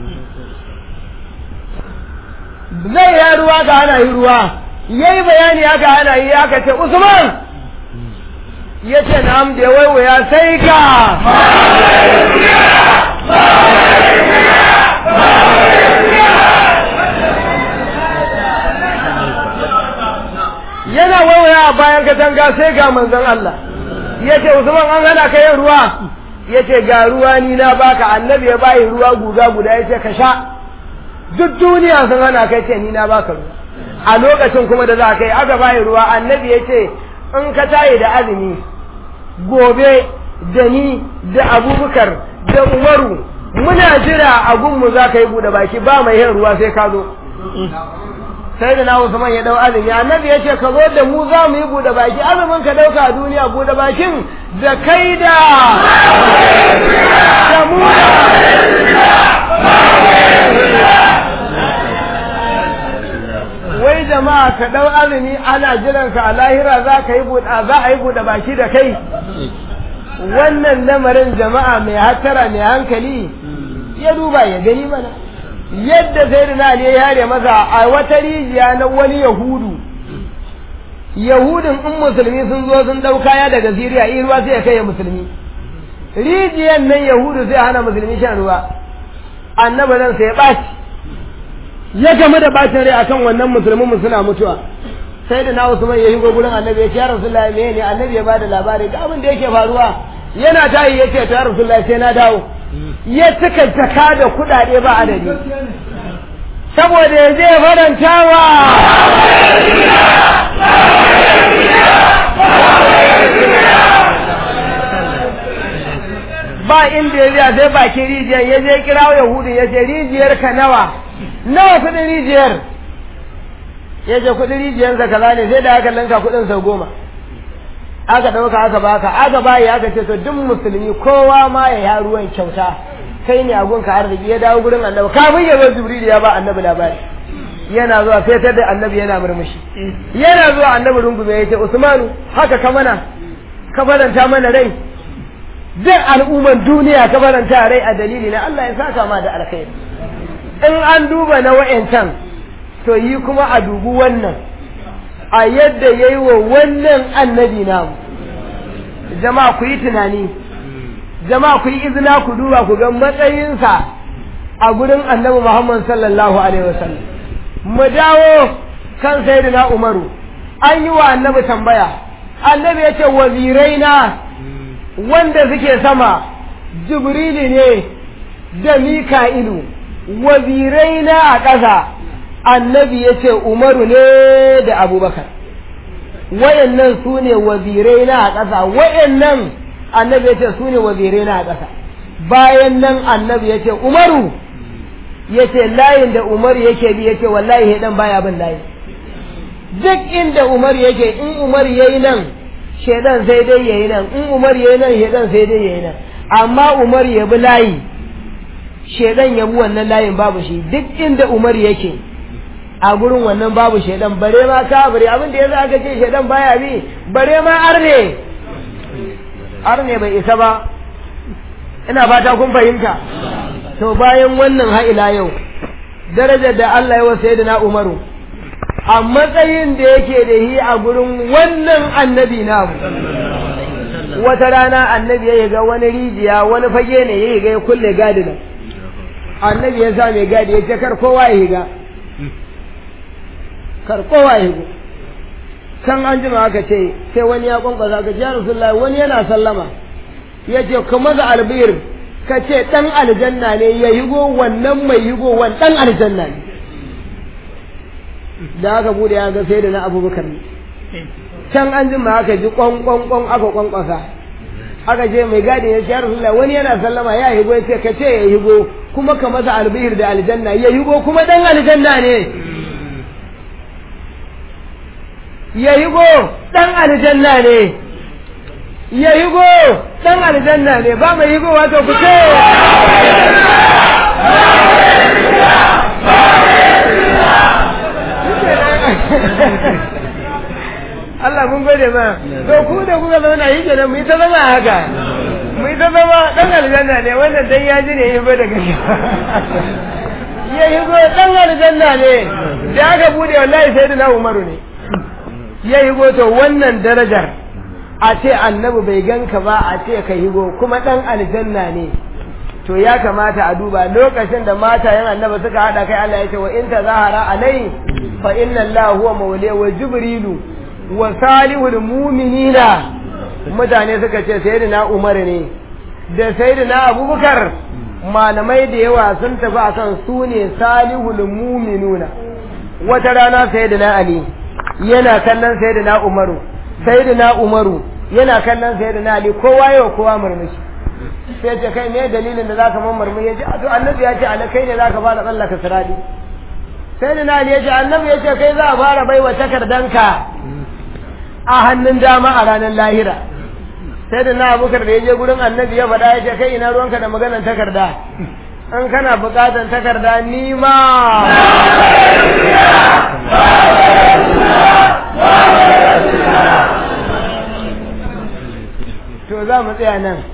Speaker 1: zai ya ruwa ka hana yi ruwa ya yi bayani aka hana yi aka ce usman ya ce na da ya waiwaya sai ka yana waiwaya a bayan katanga sai ga manzon Allah ya ce usman an hana ka yin ruwa ya ce ga ruwa ni na baka annabi ya bayi ruwa guga guda ya ce ka sha duk duniya sun hana kai ce ni na baka ruwa a lokacin kuma da za ka yi aka bayi ruwa annabi ya ce in ka tayi da azumi gobe da ni da abubakar da umaru muna jira a gunmu za ka yi buɗe baki ba mai yin ruwa sai ka zo sai da na Usman ya dau azumi annabi ya ce ka zo da mu za mu yi buɗe baki azumin ka ɗauka a duniya buɗe bakin da kai da da mu wai jama'a ka dau azumi ana jiran ka a lahira za ka yi buɗe za a yi buɗe baki da kai wannan lamarin jama'a mai hattara mai hankali ya duba ya gani mana yadda sai da Ali ya yare masa a wata rijiya na wani yahudu yahudin in musulmi sun zo sun dau kaya daga siriya in ruwa sai ya kai musulmi rijiyan nan yahudu sai hana musulmi shan ruwa annabi nan sai ya ɓaci ya game da bacin rai akan wannan musulmin mu suna mutuwa sai da na Usman ya higo gurin annabi ya ce ya rasulullahi me ne annabi ya bada labari ga abin da yake faruwa yana tayi yace ta rasulullahi sai na dawo ya cika jaka da kuɗaɗe ba adadi saboda ya je farantawa ba inda ya biya sai bakin rijiyar ya je kirawo yahudu ya ce rijiyar ka nawa nawa kudin rijiyar ya ce kudin rijiyarsa kaza ne sai da aka lanka kudin sau goma aka ɗauka aka baka aka bayi aka ce to duk musulmi kowa ma ya ya ruwan kyauta kai ne a gunka arziki ya dawo gurin annabi kafin ya zo jibril ya ba annabi labari yana zuwa sai ta da annabi yana murmushi yana zuwa annabi rungume ya ce usmanu haka ka mana ka faranta mana rai duk al'umman duniya ka faranta rai a dalili na Allah ya saka ma da alkhairi in an duba na wa'yancan to yi kuma a dubu wannan a yadda ya yi wa wannan annabi namu jama'a ku yi tunani jama'a ku yi izina ku duba ku ga matsayinsa a gurin annabi Muhammad sallallahu alaihi wasallam mu dawo kan sayyidina Umaru an yi wa annabi tambaya annabi ya ce wazirai na wanda suke sama jibrili ne da mika'ilu wazirai na a ƙasa annabi ya ce umaru ne da abubakar wayannan su ne wazirai na a ƙasa wayannan annabi ya ce su ne wazirai na a ƙasa bayan nan annabi ya ce umaru ya ce layin da umaru yake bi ya ce wallahi dan baya bin layi duk inda umaru yake in umaru ya yi nan shaidan sai dai ya yi nan in umaru ya yi nan shaidan sai dai ya yi nan amma umaru ya bi layi shaidan ya bi wannan layin babu shi duk inda umar yake a gurin wannan babu shaidan bare ma kafiri abin da yasa aka ce shaidan baya bi bare ma arne arne bai isa ba ina fata kun fahimta to bayan wannan ha'ila yau darajar da Allah ya wasa da na umaru a matsayin da yake da yi a gurin wannan annabi namu wata rana annabi ya ga wani rijiya wani fage ne ya ga ya kulle gadina annabi ya sa mai gadi ya ce kar kowa ya higa kar kowa ya higo can an jima aka ce sai wani ya kwankwasa aka ce ya rasulullahi wani yana sallama ya ce kuma da albir ka ce dan aljanna ne ya higo wannan mai higo wan dan aljanna ne da aka bude ya ga sai da na abubakar ne can an jima aka ji kwan kwan kwan aka kwankwasa aka ce mai gadi ya ce ya rasulullahi wani yana sallama ya higo ya ce ka ce ya higo kuma ka masa albihir da aljanna ya higo kuma dan aljanna ne ya higo dan aljanna ne ya higo dan aljanna ne ba mai higo wato ku ce Allah mun gode ma to ku da kuka zauna yi kenan mu yi ta zama haka mu yi ta zama dan aljanna ne wannan dan ya ji ne yi ba daga ya yi go dan aljanna ne da aka bude wallahi sai da na umaru ne ya yi go to wannan darajar a ce annabi bai ganka ba a ce ka higo kuma dan aljanna ne to ya kamata a duba lokacin da mata yan annabi suka hada kai Allah ya ce wa in tazahara alai fa inna Allah huwa mawliya wa jibrilu wa salihul mu'minina mutane suka ce sayyidina Umar ne da sayyidina Abubakar malamai da yawa sun tafi akan su ne salihul muminuna wata rana sayyidina ali yana kallon sayyidina umaru sayyidina umaru yana kallon sayyidina ali kowa yau kowa murmushi sai ce kai me dalilin da zaka man murmushi ya ce to annabi ya ce ala kai ne zaka fara tsallaka siradi sayyidina ali ya ce annabi ya ce kai za a fara baiwa takardanka a hannun dama a ranar lahira sai da na abubakar da ya je gurin annabi ya faɗa ya ce kai ina ruwanka da maganar takarda an kana buƙatar takarda ni ma to za mu tsaya nan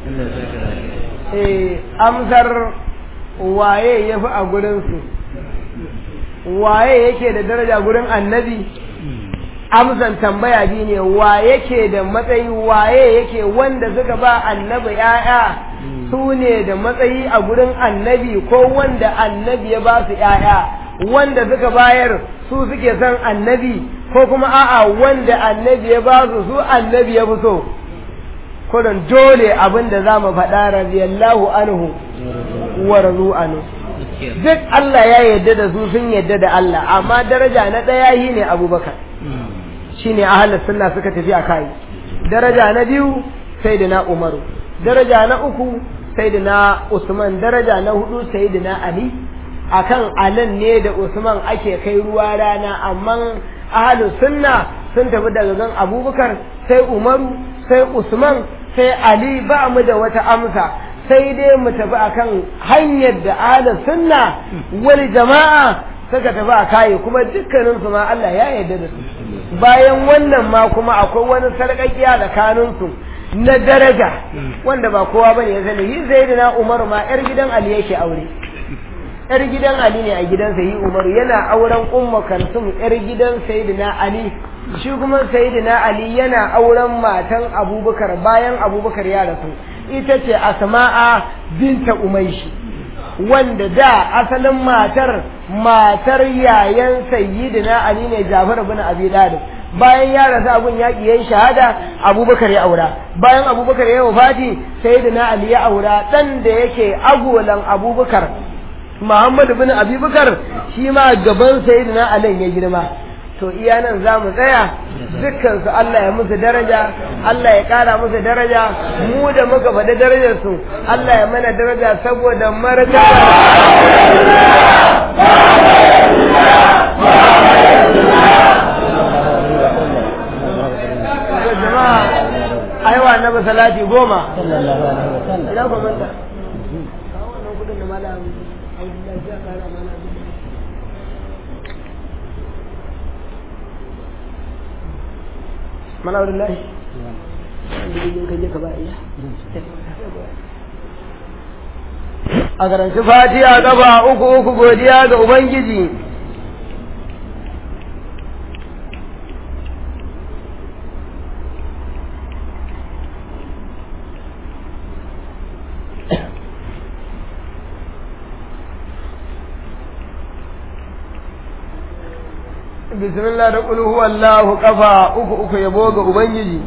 Speaker 1: eh amsar waye ya fi a gurinsu waye yake da daraja gurin annabi amsan tambaya biyu ne wa yake da matsayi waye yake wanda suka ba annabi ‘ya'ya su ne da matsayi a gurin annabi ko wanda annabi ya ba su ‘ya'ya wanda suka bayar su suke son annabi ko kuma a'a wanda annabi ya ba su su annabi ya fi so kudin dole abin da za mu faɗa radiyallahu anhu wa razu anhu duk Allah ya yarda da su sun yarda da Allah amma daraja na ɗaya yi ne abubakar shine ahlus sunna suka tafi a kai daraja na biyu sayyidina umaru daraja na uku sayyidina usman daraja na hudu sayyidina ali akan alan ne da usman ake kai ruwa rana amma ahlus sunna sun tafi daga gan abubakar sai umaru sai usman sai ali ba mu da wata amsa sai dai mu tafi akan hanyar da ahlus sunna wal jama'a suka tafi a kayi kuma dukkaninsu ma Allah ya yarda da su bayan wannan ma kuma akwai wani sarƙaƙiya tsakaninsu na daraja wanda ba kowa bane ya sani yi zaidina umaru ma yar gidan ali yake aure yar gidan ali ne a gidansa yi umaru yana auren umma kalsum yar gidan sayyidina ali shi kuma sayyidina ali yana auren matan abubakar bayan abubakar ya rasu ita ce asma'a binta umaishi wanda da asalin matar matar yayan sayyidina ali ne Jafar ibn Abi Talib bayan ya rasu abun yaki yayin shahada Abubakar ya aura bayan Abubakar ya wafati sayyidina Ali ya aura dan da yake agolan Abubakar Muhammad ibn Abi Bakar shi ma gaban sayyidina Ali ya girma to iya nan za mu tsaya dukkansu Allah ya musu daraja Allah ya ƙara musu daraja mu da muka faɗi darajarsu Allah ya mana daraja saboda martaba jama'a aiwa na salati goma ina ku manta kawo wannan kudin da malam Abdullahi ya kara mana mana wurin lahi a karanci fatiya gaba uku uku godiya ga ubangiji bismillah da kul huwa Allahu kafa uku uku yabo ga ubangiji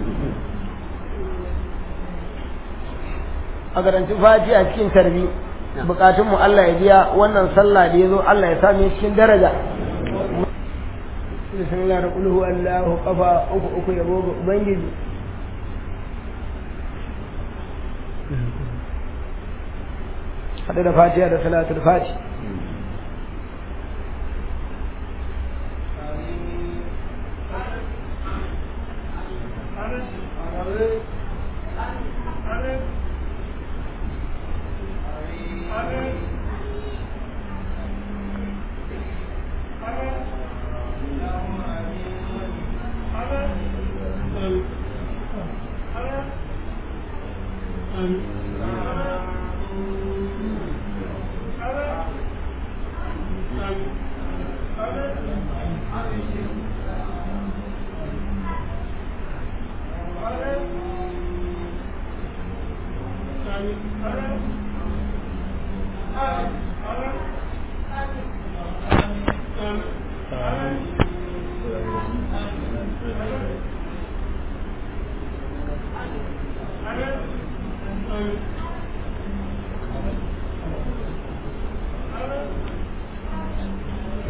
Speaker 1: a garanti fatiha cikin tarbi bukatun mu Allah ya biya wannan sallah da yazo Allah ya same cikin daraja bismillah da kul huwa Allahu kafa uku uku yabo ga ubangiji hada da fatiha da salatul fatiha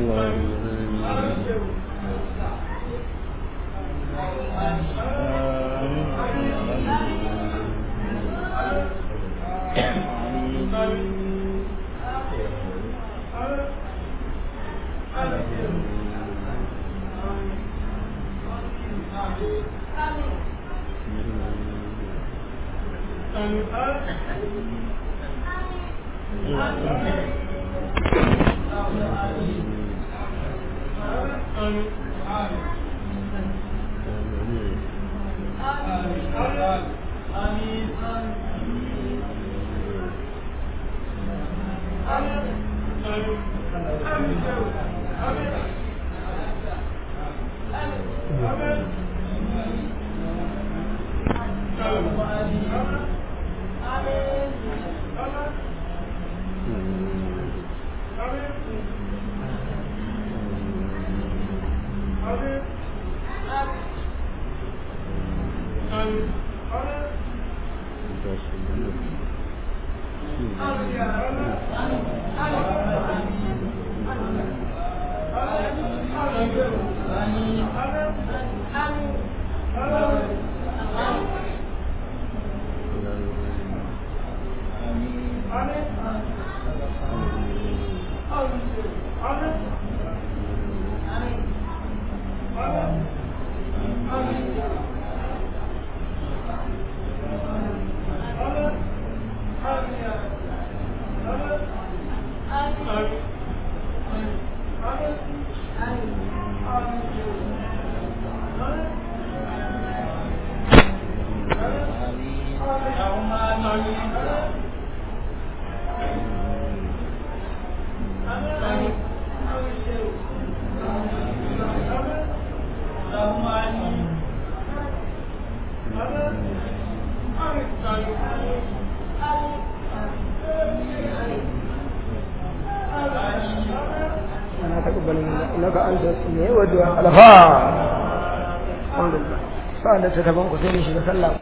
Speaker 1: إنك أنت السميع والدعاء الغفار الحمد لله sa'an da ta taban ku sai ne shiga sallah